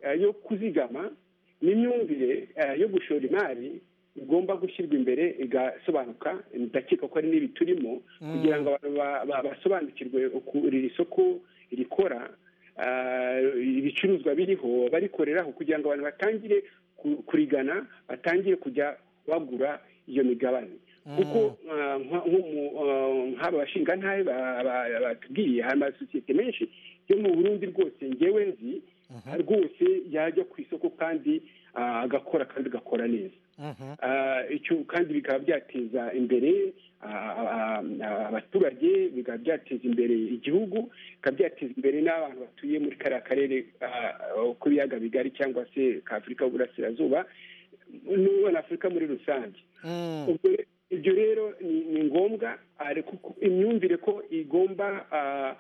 ah, yo kuzigama n'imyumvire ah, yo gushora imari igomba gushyirwa imbere igasobanuka ndakeka ko ari n'ibi turimo kugira ngo abantu ba- ba- basobanukirwe uko iri soko rikora ah, ibicuruzwa biriho barikoreraho kugira ngo abantu batangire ku- kurigana batangire kujya bagura iyo migabane kuko ah, nka- nk'umu- ah, nk'aba bashingantahe ba- ba- batubwiye hari amasosiyete menshi yo mu burundi rwose ngewe nzi rwose yajya ku isoko kandi ah, agakora kandi agakora neza Ah, icyo kandi bikaba byateza imbere ah, ah, ah, abaturage bikaba byateza imbere igihugu bikaba byateza imbere n'abantu batuye muri kariya karere ah, ko ibiyaga bigari cyangwa se ka afurika y'uburasirazuba n'ubona afurika muri rusange ubwo re- ibyo rero ni ni ngombwa ariko ko- imyumvire ko igomba ah,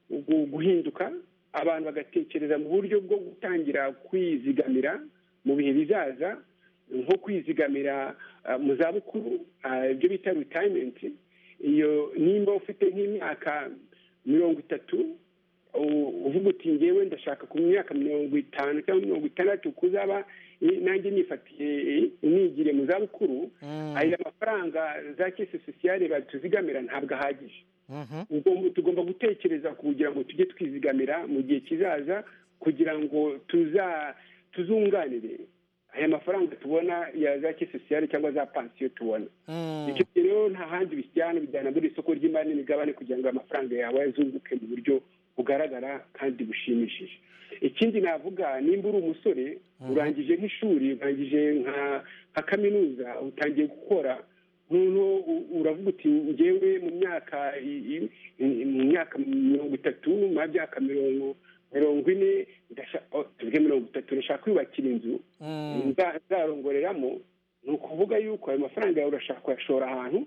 gu- guhinduka abantu bagatekereza mu buryo bwo gutangira kwizigamira mu bihe bizaza nko kwizigamira ah, mu zabukuru ah, ibyo bita retirement iyo nimba ufite nk'imyaka mirongo itatu u- uvuga uti ngewe ndashaka ku myaka mirongo itanu cyangwa mirongo itandatu kuzaba ni- nanjye nifatiye nigire mu zabukuru aya mafaranga za kese sosiyale batuzigamira ntabwo ahagije Ugomba- tugomba gutekereza kugira ngo tujye twizigamira mu gihe kizaza kugira ngo tuza tuzunganire aya mafaranga tubona ya za kese sosiyale cyangwa za pansiyo tubona icyo gihe rero nta handi bijyana bijyana muri isoko ry'imari n'imigabane kugira ngo amafaranga yawe azunguke mu buryo bugaragara kandi bushimishije ikindi navuga nimba uri umusore urangije nk'ishuri urangije nka nka kaminuza utangiye gukora noneho u- uravuga uti ngewe mu myaka i- i- i- mu myaka mirongo itatu mu myaka mirongo mirongo ine ndashaka oh, tuvuge mirongo itatu ndashaka kwiyubakira inzu nza- nzarongoreramo ni ukuvuga yuko ayo mafaranga yawe urashaka kuyashora ahantu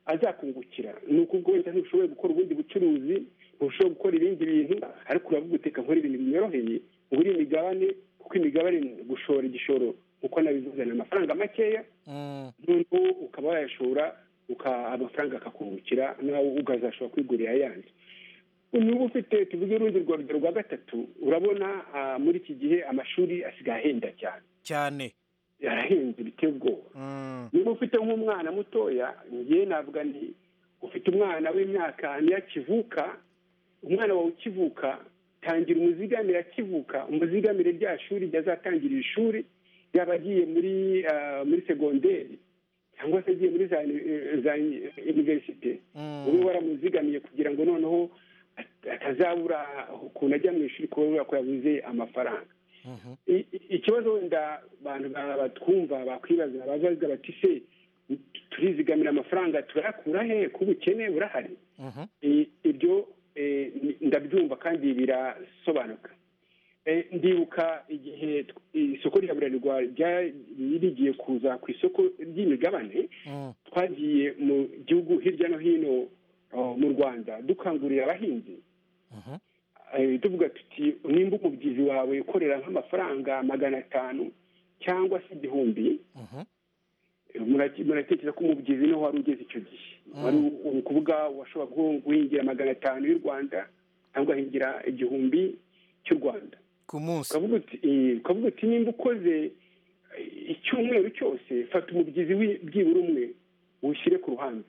azakungukira ni ukuvuga wenda ntushoboye gukora ubundi bucuruzi ntushoboye gukora ibindi bintu ariko uravuga uteka nkora ibintu binyoroheye ngura imigabane kuko imigabane ni gushora igishoro uko nabivuze ni amafaranga makeya noneho ukaba wayashora uka- amafaranga akakungukira nawe ukazashobora kwigurira ayandi niba ufite tuvuge urundi rwa rugero rwa gatatu urabona ah, muri iki gihe amashuri asigaye ahenda cyane cyane yarahenze biteye ubwoba niba ufite nk'umwana mutoya ngewe navuga nti ufite umwana w'imyaka niyo akivuka umwana wawe ukivuka tangira umuzigamire akivuka umuzigamire rya shuri ryo azatangirira ishuri yaba agiye muri ah, muri segonderi cyangwa se agiye muri za eh, za univerisite ube waramuzigamiye kugira ngo noneho atazabura ukuntu ajya mu ishuri kubera ko yabuze amafaranga I- i- ikibazo wenda abantu ba- batwumva bakwibaza baza bavuga bati se turizigamira amafaranga turayakura hehe kuba ubukene burahari I- ibyo eh, ni- ndabyumva kandi birasobanuka Eh, ndibuka igihe tw- isoko rya burarirwa rya- rigiye kuza ku isoko ry'imigabane twagiye mu gihugu hirya no hino oh, mu rwanda dukangurira abahinzi Eh, tuvuga tuti nimba umubyizi wawe ukorera nk'amafaranga magana atanu cyangwa se igihumbi eh, murate- muratekereza ko umubyizi niho wari ugeze icyo gihe wari u- ni ukuvuga washobora guh- guhingira magana atanu y'u rwanda cyangwa ugahingira igihumbi cy'u rwanda ku munsi ukavuga uti eh, ukavuga uti nimba ukoze eh, icyumweru cyose fata umubyizi wi- byibura umwe ushyire ku ruhande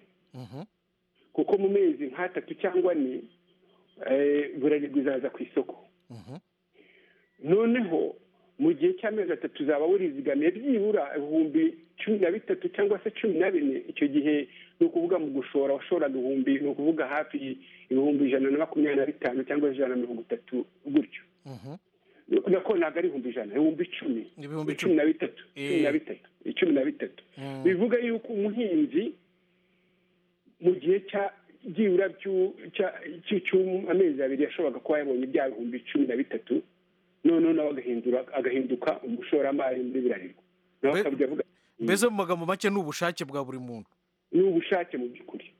kuko mu mezi nk'atatu cyangwa ane eh, burarirwa izaza ku isoko noneho mu gihe cy'amezi atatu uzaba wurizigamiye byibura ibihumbi cumi na bitatu cyangwa se cumi na bine icyo gihe ni ukuvuga mu gushora washoraga ibihumbi ni ukuvuga hafi ibihumbi ijana na makumyabiri na bitanu cyangwa ijana na mirongo itatu gutyo nako ntabwo ari ibihumbi ijana ibihumbi icumi Ibihumbi cumi na bitatu cumi na bitatu icumi na bitatu bivuga yuko umuhinzi mu gihe cya byibura by'u- cya- cy'u- cy'amezi abiri yashoboraga kuba yabonye bya bihumbi cumi na bitatu noneho nawe agahindura agahinduka umushoramari muri birarirwa nawe akajya avuga mbese mu magambo make ni ubushake bwa buri muntu ni ubushake mu by'ukuri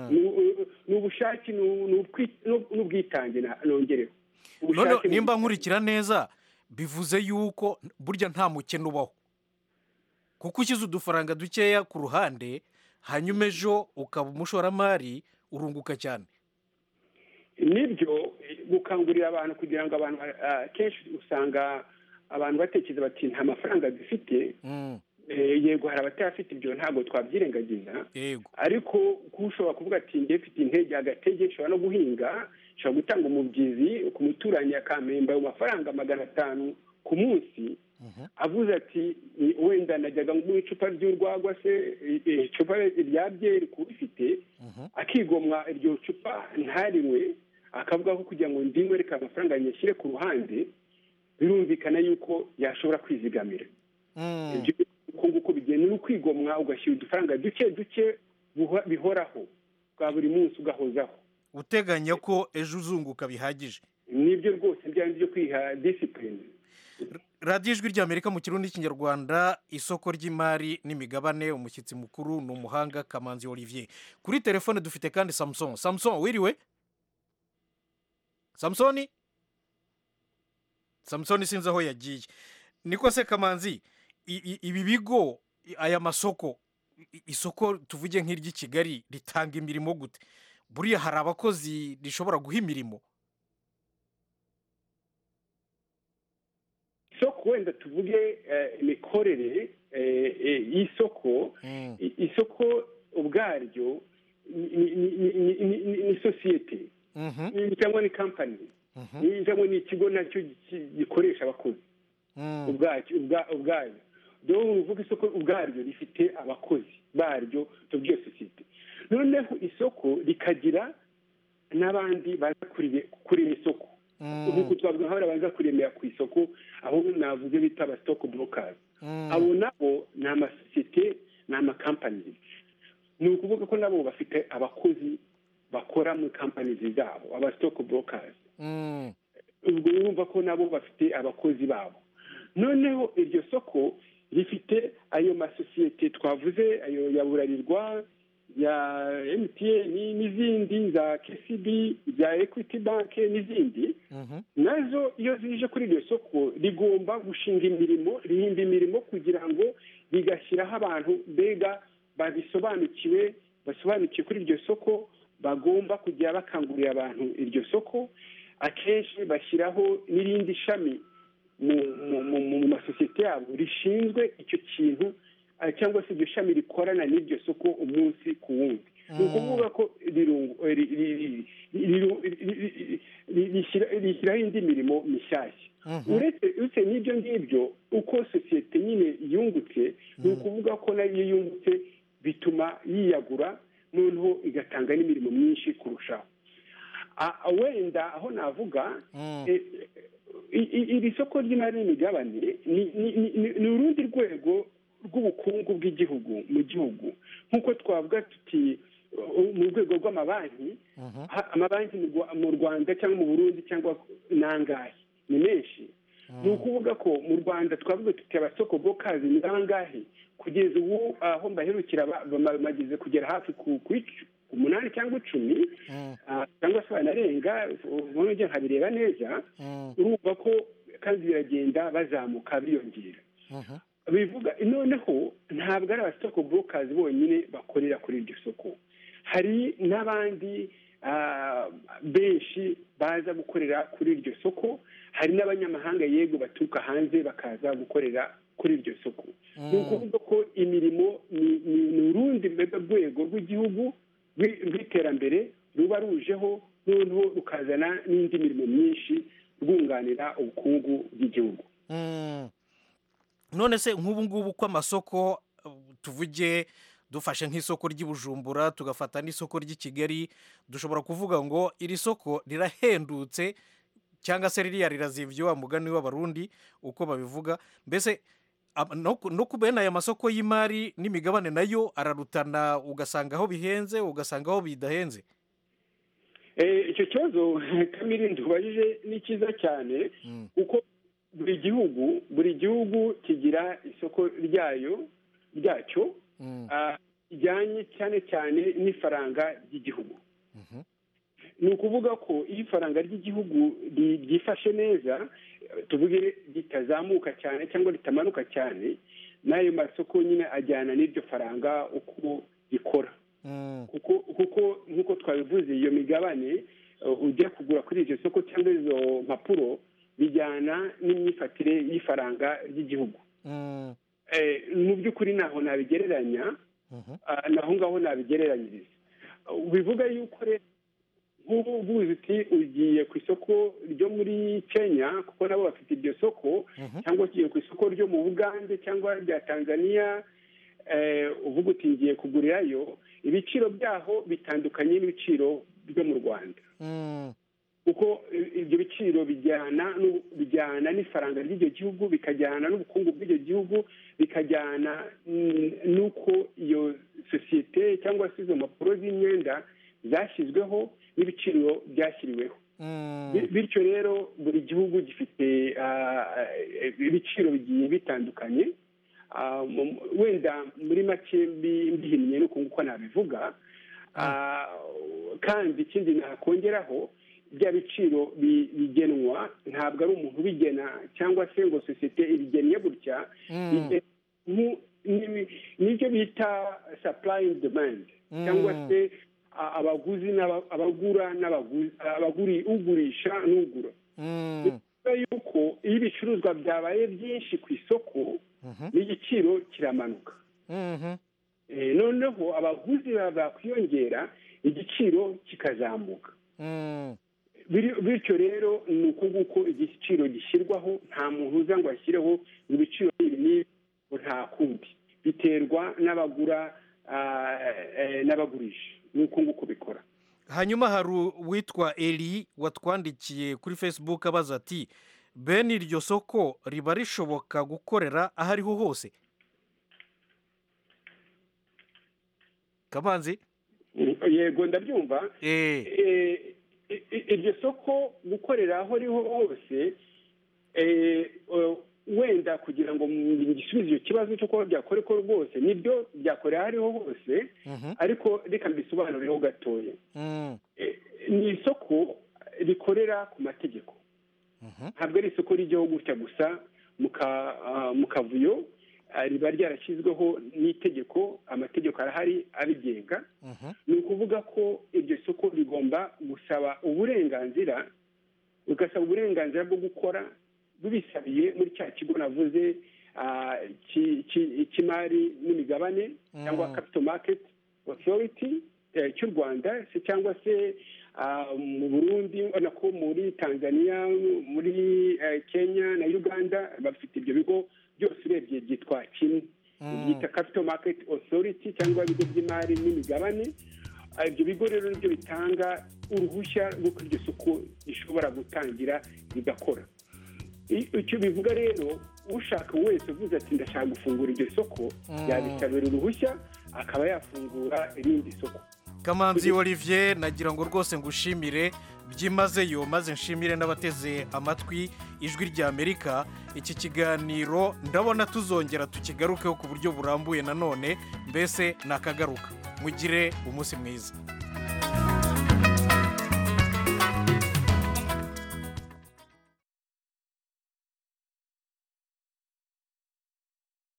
Ni u- ni ubushake ni u- ni utwi- ni u- ni ubwitange na- nongereho noneho Ubushake mu- nimba nkurikira neza bivuze yuko burya nta mukene ubaho kuko ushyize udufaranga dukeya ku ruhande hanyuma ejo ukaba umushoramari urunguka cyane nibyo eh, gukangurira abantu kugira ngo abantu ah, kenshi usanga abantu batekereza bati nta mafaranga dufite eh, yego hari abatayafite ibyo ntabwo twabyirengagiza yego ariko kuba ushobora kuvuga ati njye mfite intege agatege nshobora no guhinga nshobora gutanga umubyizi ku muturanyi akampemba ayo mafaranga magana atanu ku munsi avuze ati "Ni- wenda najyaga mu icupa ry'urwagwa se eh, eh, icupa rya byeri kuba ifite akigomwa iryo cupa ntarinywe akavuga ko kugira ngo ndinywe reka amafaranga nyashyire ku ruhande birumvikana yuko yashobora kwizigamira ibyo uko nguko bigenda ni ukwigomwa ugashyira udufaranga duke duke buho- bihoraho bwa buri munsi ugahozaho uteganya ko ejo uzunguka bihagije nibyo rwose byari byo kwiha disipurine radiyo ijwi ry'amerika mu kirundi n'ikinyarwanda isoko ry'imari n'imigabane umushyitsi mukuru ni umuhanga kamanzi olivier kuri telefone dufite kandi samusoni samusoni wiriwe samusoni samusoni sinzi aho yagiye niko se kamanzi i- i- ibi bigo i- aya masoko i- isoko tuvuge nk'iry'i kigali ritanga imirimo gute buriya hari abakozi rishobora guha imirimo isoko wenda tuvuge eh, imikorere eh, eh, y'isoko I- isoko ubwaryo ni- ni- ni- ni ni- ni- ni sosiyete Ni- cyangwa ni kampani Ni- cyangwa ni ikigo nacyo gi- gikoresha abakozi ubwacyo ubwa- ubwaryo dore uvuga isoko ubwaryo rifite abakozi baryo tubwiye sosiyete noneho isoko rikagira n'abandi baza kurire- kurema isoko nk'uko twavuga nk'abari baza kuremera ku isoko aho navuze bita aba sitoke burokazi abo nabo ni amasosiyete ni amakampani ni ukuvuga ko nabo bafite abakozi bakora muri kampani zabo aba sitoke burokazi ubwo urumva ko nabo bafite abakozi babo noneho iryo soko rifite ayo masosiyete twavuze ayo ya burarirwa ya mtn n'izindi za kcb za equity bank n'izindi nazo iyo zije kuri iryo soko rigomba gushinga imirimo rihimba imirimo kugira ngo rigashyiraho abantu mbega babisobanukiwe basobanukiwe kuri iryo soko bagomba kujya bakangurira abantu iryo soko akenshi bashyiraho n'irindi shami mu mu- mu- mu masosiyete yabo rishinzwe icyo kintu eh, cyangwa se iryo shami rikorana n'iryo soko umunsi ku wundi ni ukuvuga ko rirungu- eh, ri- ri- ri- riru- ri- ri- ri- ri- rishyira- rishyiraho indi mirimo mishyashya uretse uretse n'ibyo ngibyo uko sosiyete nyine yungutse ni ukuvuga ko nayo iyo yungutse bituma yiyagura noneho igatanga n'imirimo myinshi kurushaho Ah, ah, wenda aho navuga eh, i- i- iri soko ry'imari n'imigabane ni- ni- ni- ni ni urundi rwego rw'ubukungu bw'igihugu mu gihugu nk'uko twavuga tuti uh, mu rwego rw'amabanki ha- amabanki mu Rwa- mu rwanda cyangwa mu burundi cyangwa ni angahe ni menshi ni ukuvuga ko mu rwanda twavuga tuti abasoko bokazi ni bangahe kugeza ubu aho mbaherukira ba- bama- bamaze kugera hafi ku ku icu- ku umunani cyangwa icumi ah, cyangwa se banarenga ubu njye nkabireba neza urumva ko kandi biragenda bazamuka biyongera bivuga noneho ntabwo ari abasoko burokazi bonyine bakorera kuri iryo soko hari n'abandi ah, benshi baza gukorera kuri iryo soko hari n'abanyamahanga yego baturuka hanze bakaza gukorera kuri iryo soko ni ukuvuga ko imirimo ni- ni ni urundi rwego rw'igihugu rw'i- rw'iterambere ruba rujeho noneho rukazana n'indi mirimo myinshi rwunganira ubukungu bw'igihugu Mm. none se nk'ubu ngubu ko amasoko uh, tuvuge dufashe nk'isoko ry'ibujumbura tugafata n'isoko ry'i kigali dushobora kuvuga ngo iri soko rirahendutse cyangwa se ririya rirazivye wa mugani w'abarundi uko babivuga mbese am- no ku- no ku bene aya masoko y'imari n'imigabane nayo ararutana ugasanga aho bihenze ugasanga aho bidahenze Eh, icyo kibazo kamiri ntubajije ni cyiza cyane kuko buri gihugu buri gihugu kigira isoko ryayo ryacyo ah, rijyanye cyane cyane n'ifaranga ry'igihugu ni ukuvuga ko iyo ifaranga ry'igihugu ri- ryifashe neza eh, tuvuge ritazamuka cyane cyangwa ritamanuka cyane n'ayo masoko nyine ajyana n'iryo faranga uko rikora kuko kuko nk'uko twabivuze iyo migabane uh, ujya kugura kuri iryo soko cyangwa izo mpapuro bijyana n'imyifatire y'ifaranga ry'igihugu Eh, mu by'ukuri ntaho nabigereranya ah, naho ngaho nabigereranyiriza Uh, bivuga yuko rero nk'ubu ubuze uti ugiye ku isoko ryo muri kenya kuko nabo bafite iryo soko cyangwa ugiye ku isoko ryo mu bugande cyangwa rya tanzania eh, uvuga uti ngiye kugurirayo ibiciro byaho bitandukanye n'ibiciro byo mu rwanda kuko i- ibyo biciro bijyana n'u- bijyana n'ifaranga ry'icyo gihugu bikajyana n'ubukungu bw'icyo gihugu bikajyana mm, n'uko iyo sosiyete cyangwa se izo mpapuro z'imyenda zashyizweho n'ibiciro byashyiriweho Bi- bityo rero buri gihugu gifite ah, eh, ibiciro bigiye bitandukanye Ah, mu- wenda muri make mbi- mbihinnye nuko nguko nabivuga Ah, kandi ikindi nakongeraho bya biciro bi- bigenwa ntabwo ari umuntu ubigena cyangwa se ngo sosiyete ibigennye gutya Mm. bige- mu- ni- nibyo bita supply and demand cyangwa Mm. se a- abaguzi n'aba- abagura n'abaguzi abaguri ugurisha n'ugura bivuga yuko iyo ibicuruzwa byabaye byinshi ku isoko n'igiciro kiramanuka Eh, noneho abaguzi ba- bakwiyongera igiciro kikazamuka Biri- bityo rero ni uko nguko igiciro gishyirwaho nta muntu uza ngo ashyireho ngo ibiciro ibi n'ibi ngo nta kundi biterwa n'abagura ah, eh, n'abagurisha ni uko nguko bikora hanyuma hari uwitwa eri watwandikiye kuri facebook abaza ati bene iryo soko riba rishoboka gukorera aho ariho hose kamanzi yego ndabyumva Eh, i- i- iryo soko gukorera aho ariho hose eh, eh, wenda kugira ngo ngisubize icyo kibazo cyo kuba byakoreko rwose nibyo byakorera aho ariho hose ariko reka mbisobanurireho gatoya ni isoko rikorera ku mategeko ntabwo ari isoko rijyaho gutya gusa mu ka- ah, mu kavuyo ah, riba ryarashyizweho n'itegeko amategeko arahari abigenga ni ukuvuga ko iryo soko rigomba gusaba uburenganzira rigasaba uburenganzira bwo gukora bibisabiye muri cya kigo navuze ah, ki- ki- cy'imari n'imigabane cyangwa capital market authority eh, cy'u rwanda se cyangwa se ah, mu burundi ubona ko muri tanzania muri eh, kenya na uganda bafite ibyo bigo byose urebye byitwa kimwe byita capital market authority cyangwa ibigo by'imari n'imigabane Ah, ibyo bigo rero nibyo bitanga uruhushya rw'uko iryo soko rishobora gutangira rigakora icyo bivuga rero ushaka wese uvuze ati ndashaka gufungura iryo soko Mm. yabisabira uruhushya akaba yafungura irindi soko kamanzi olivier nagira ngo rwose ngushimire byimazeyo maze nshimire n'abateze amatwi ijwi ry'amerika iki kiganiro ndabona tuzongera tukigarukeho ku buryo burambuye nanone mbese nakagaruka mugire umunsi mwiza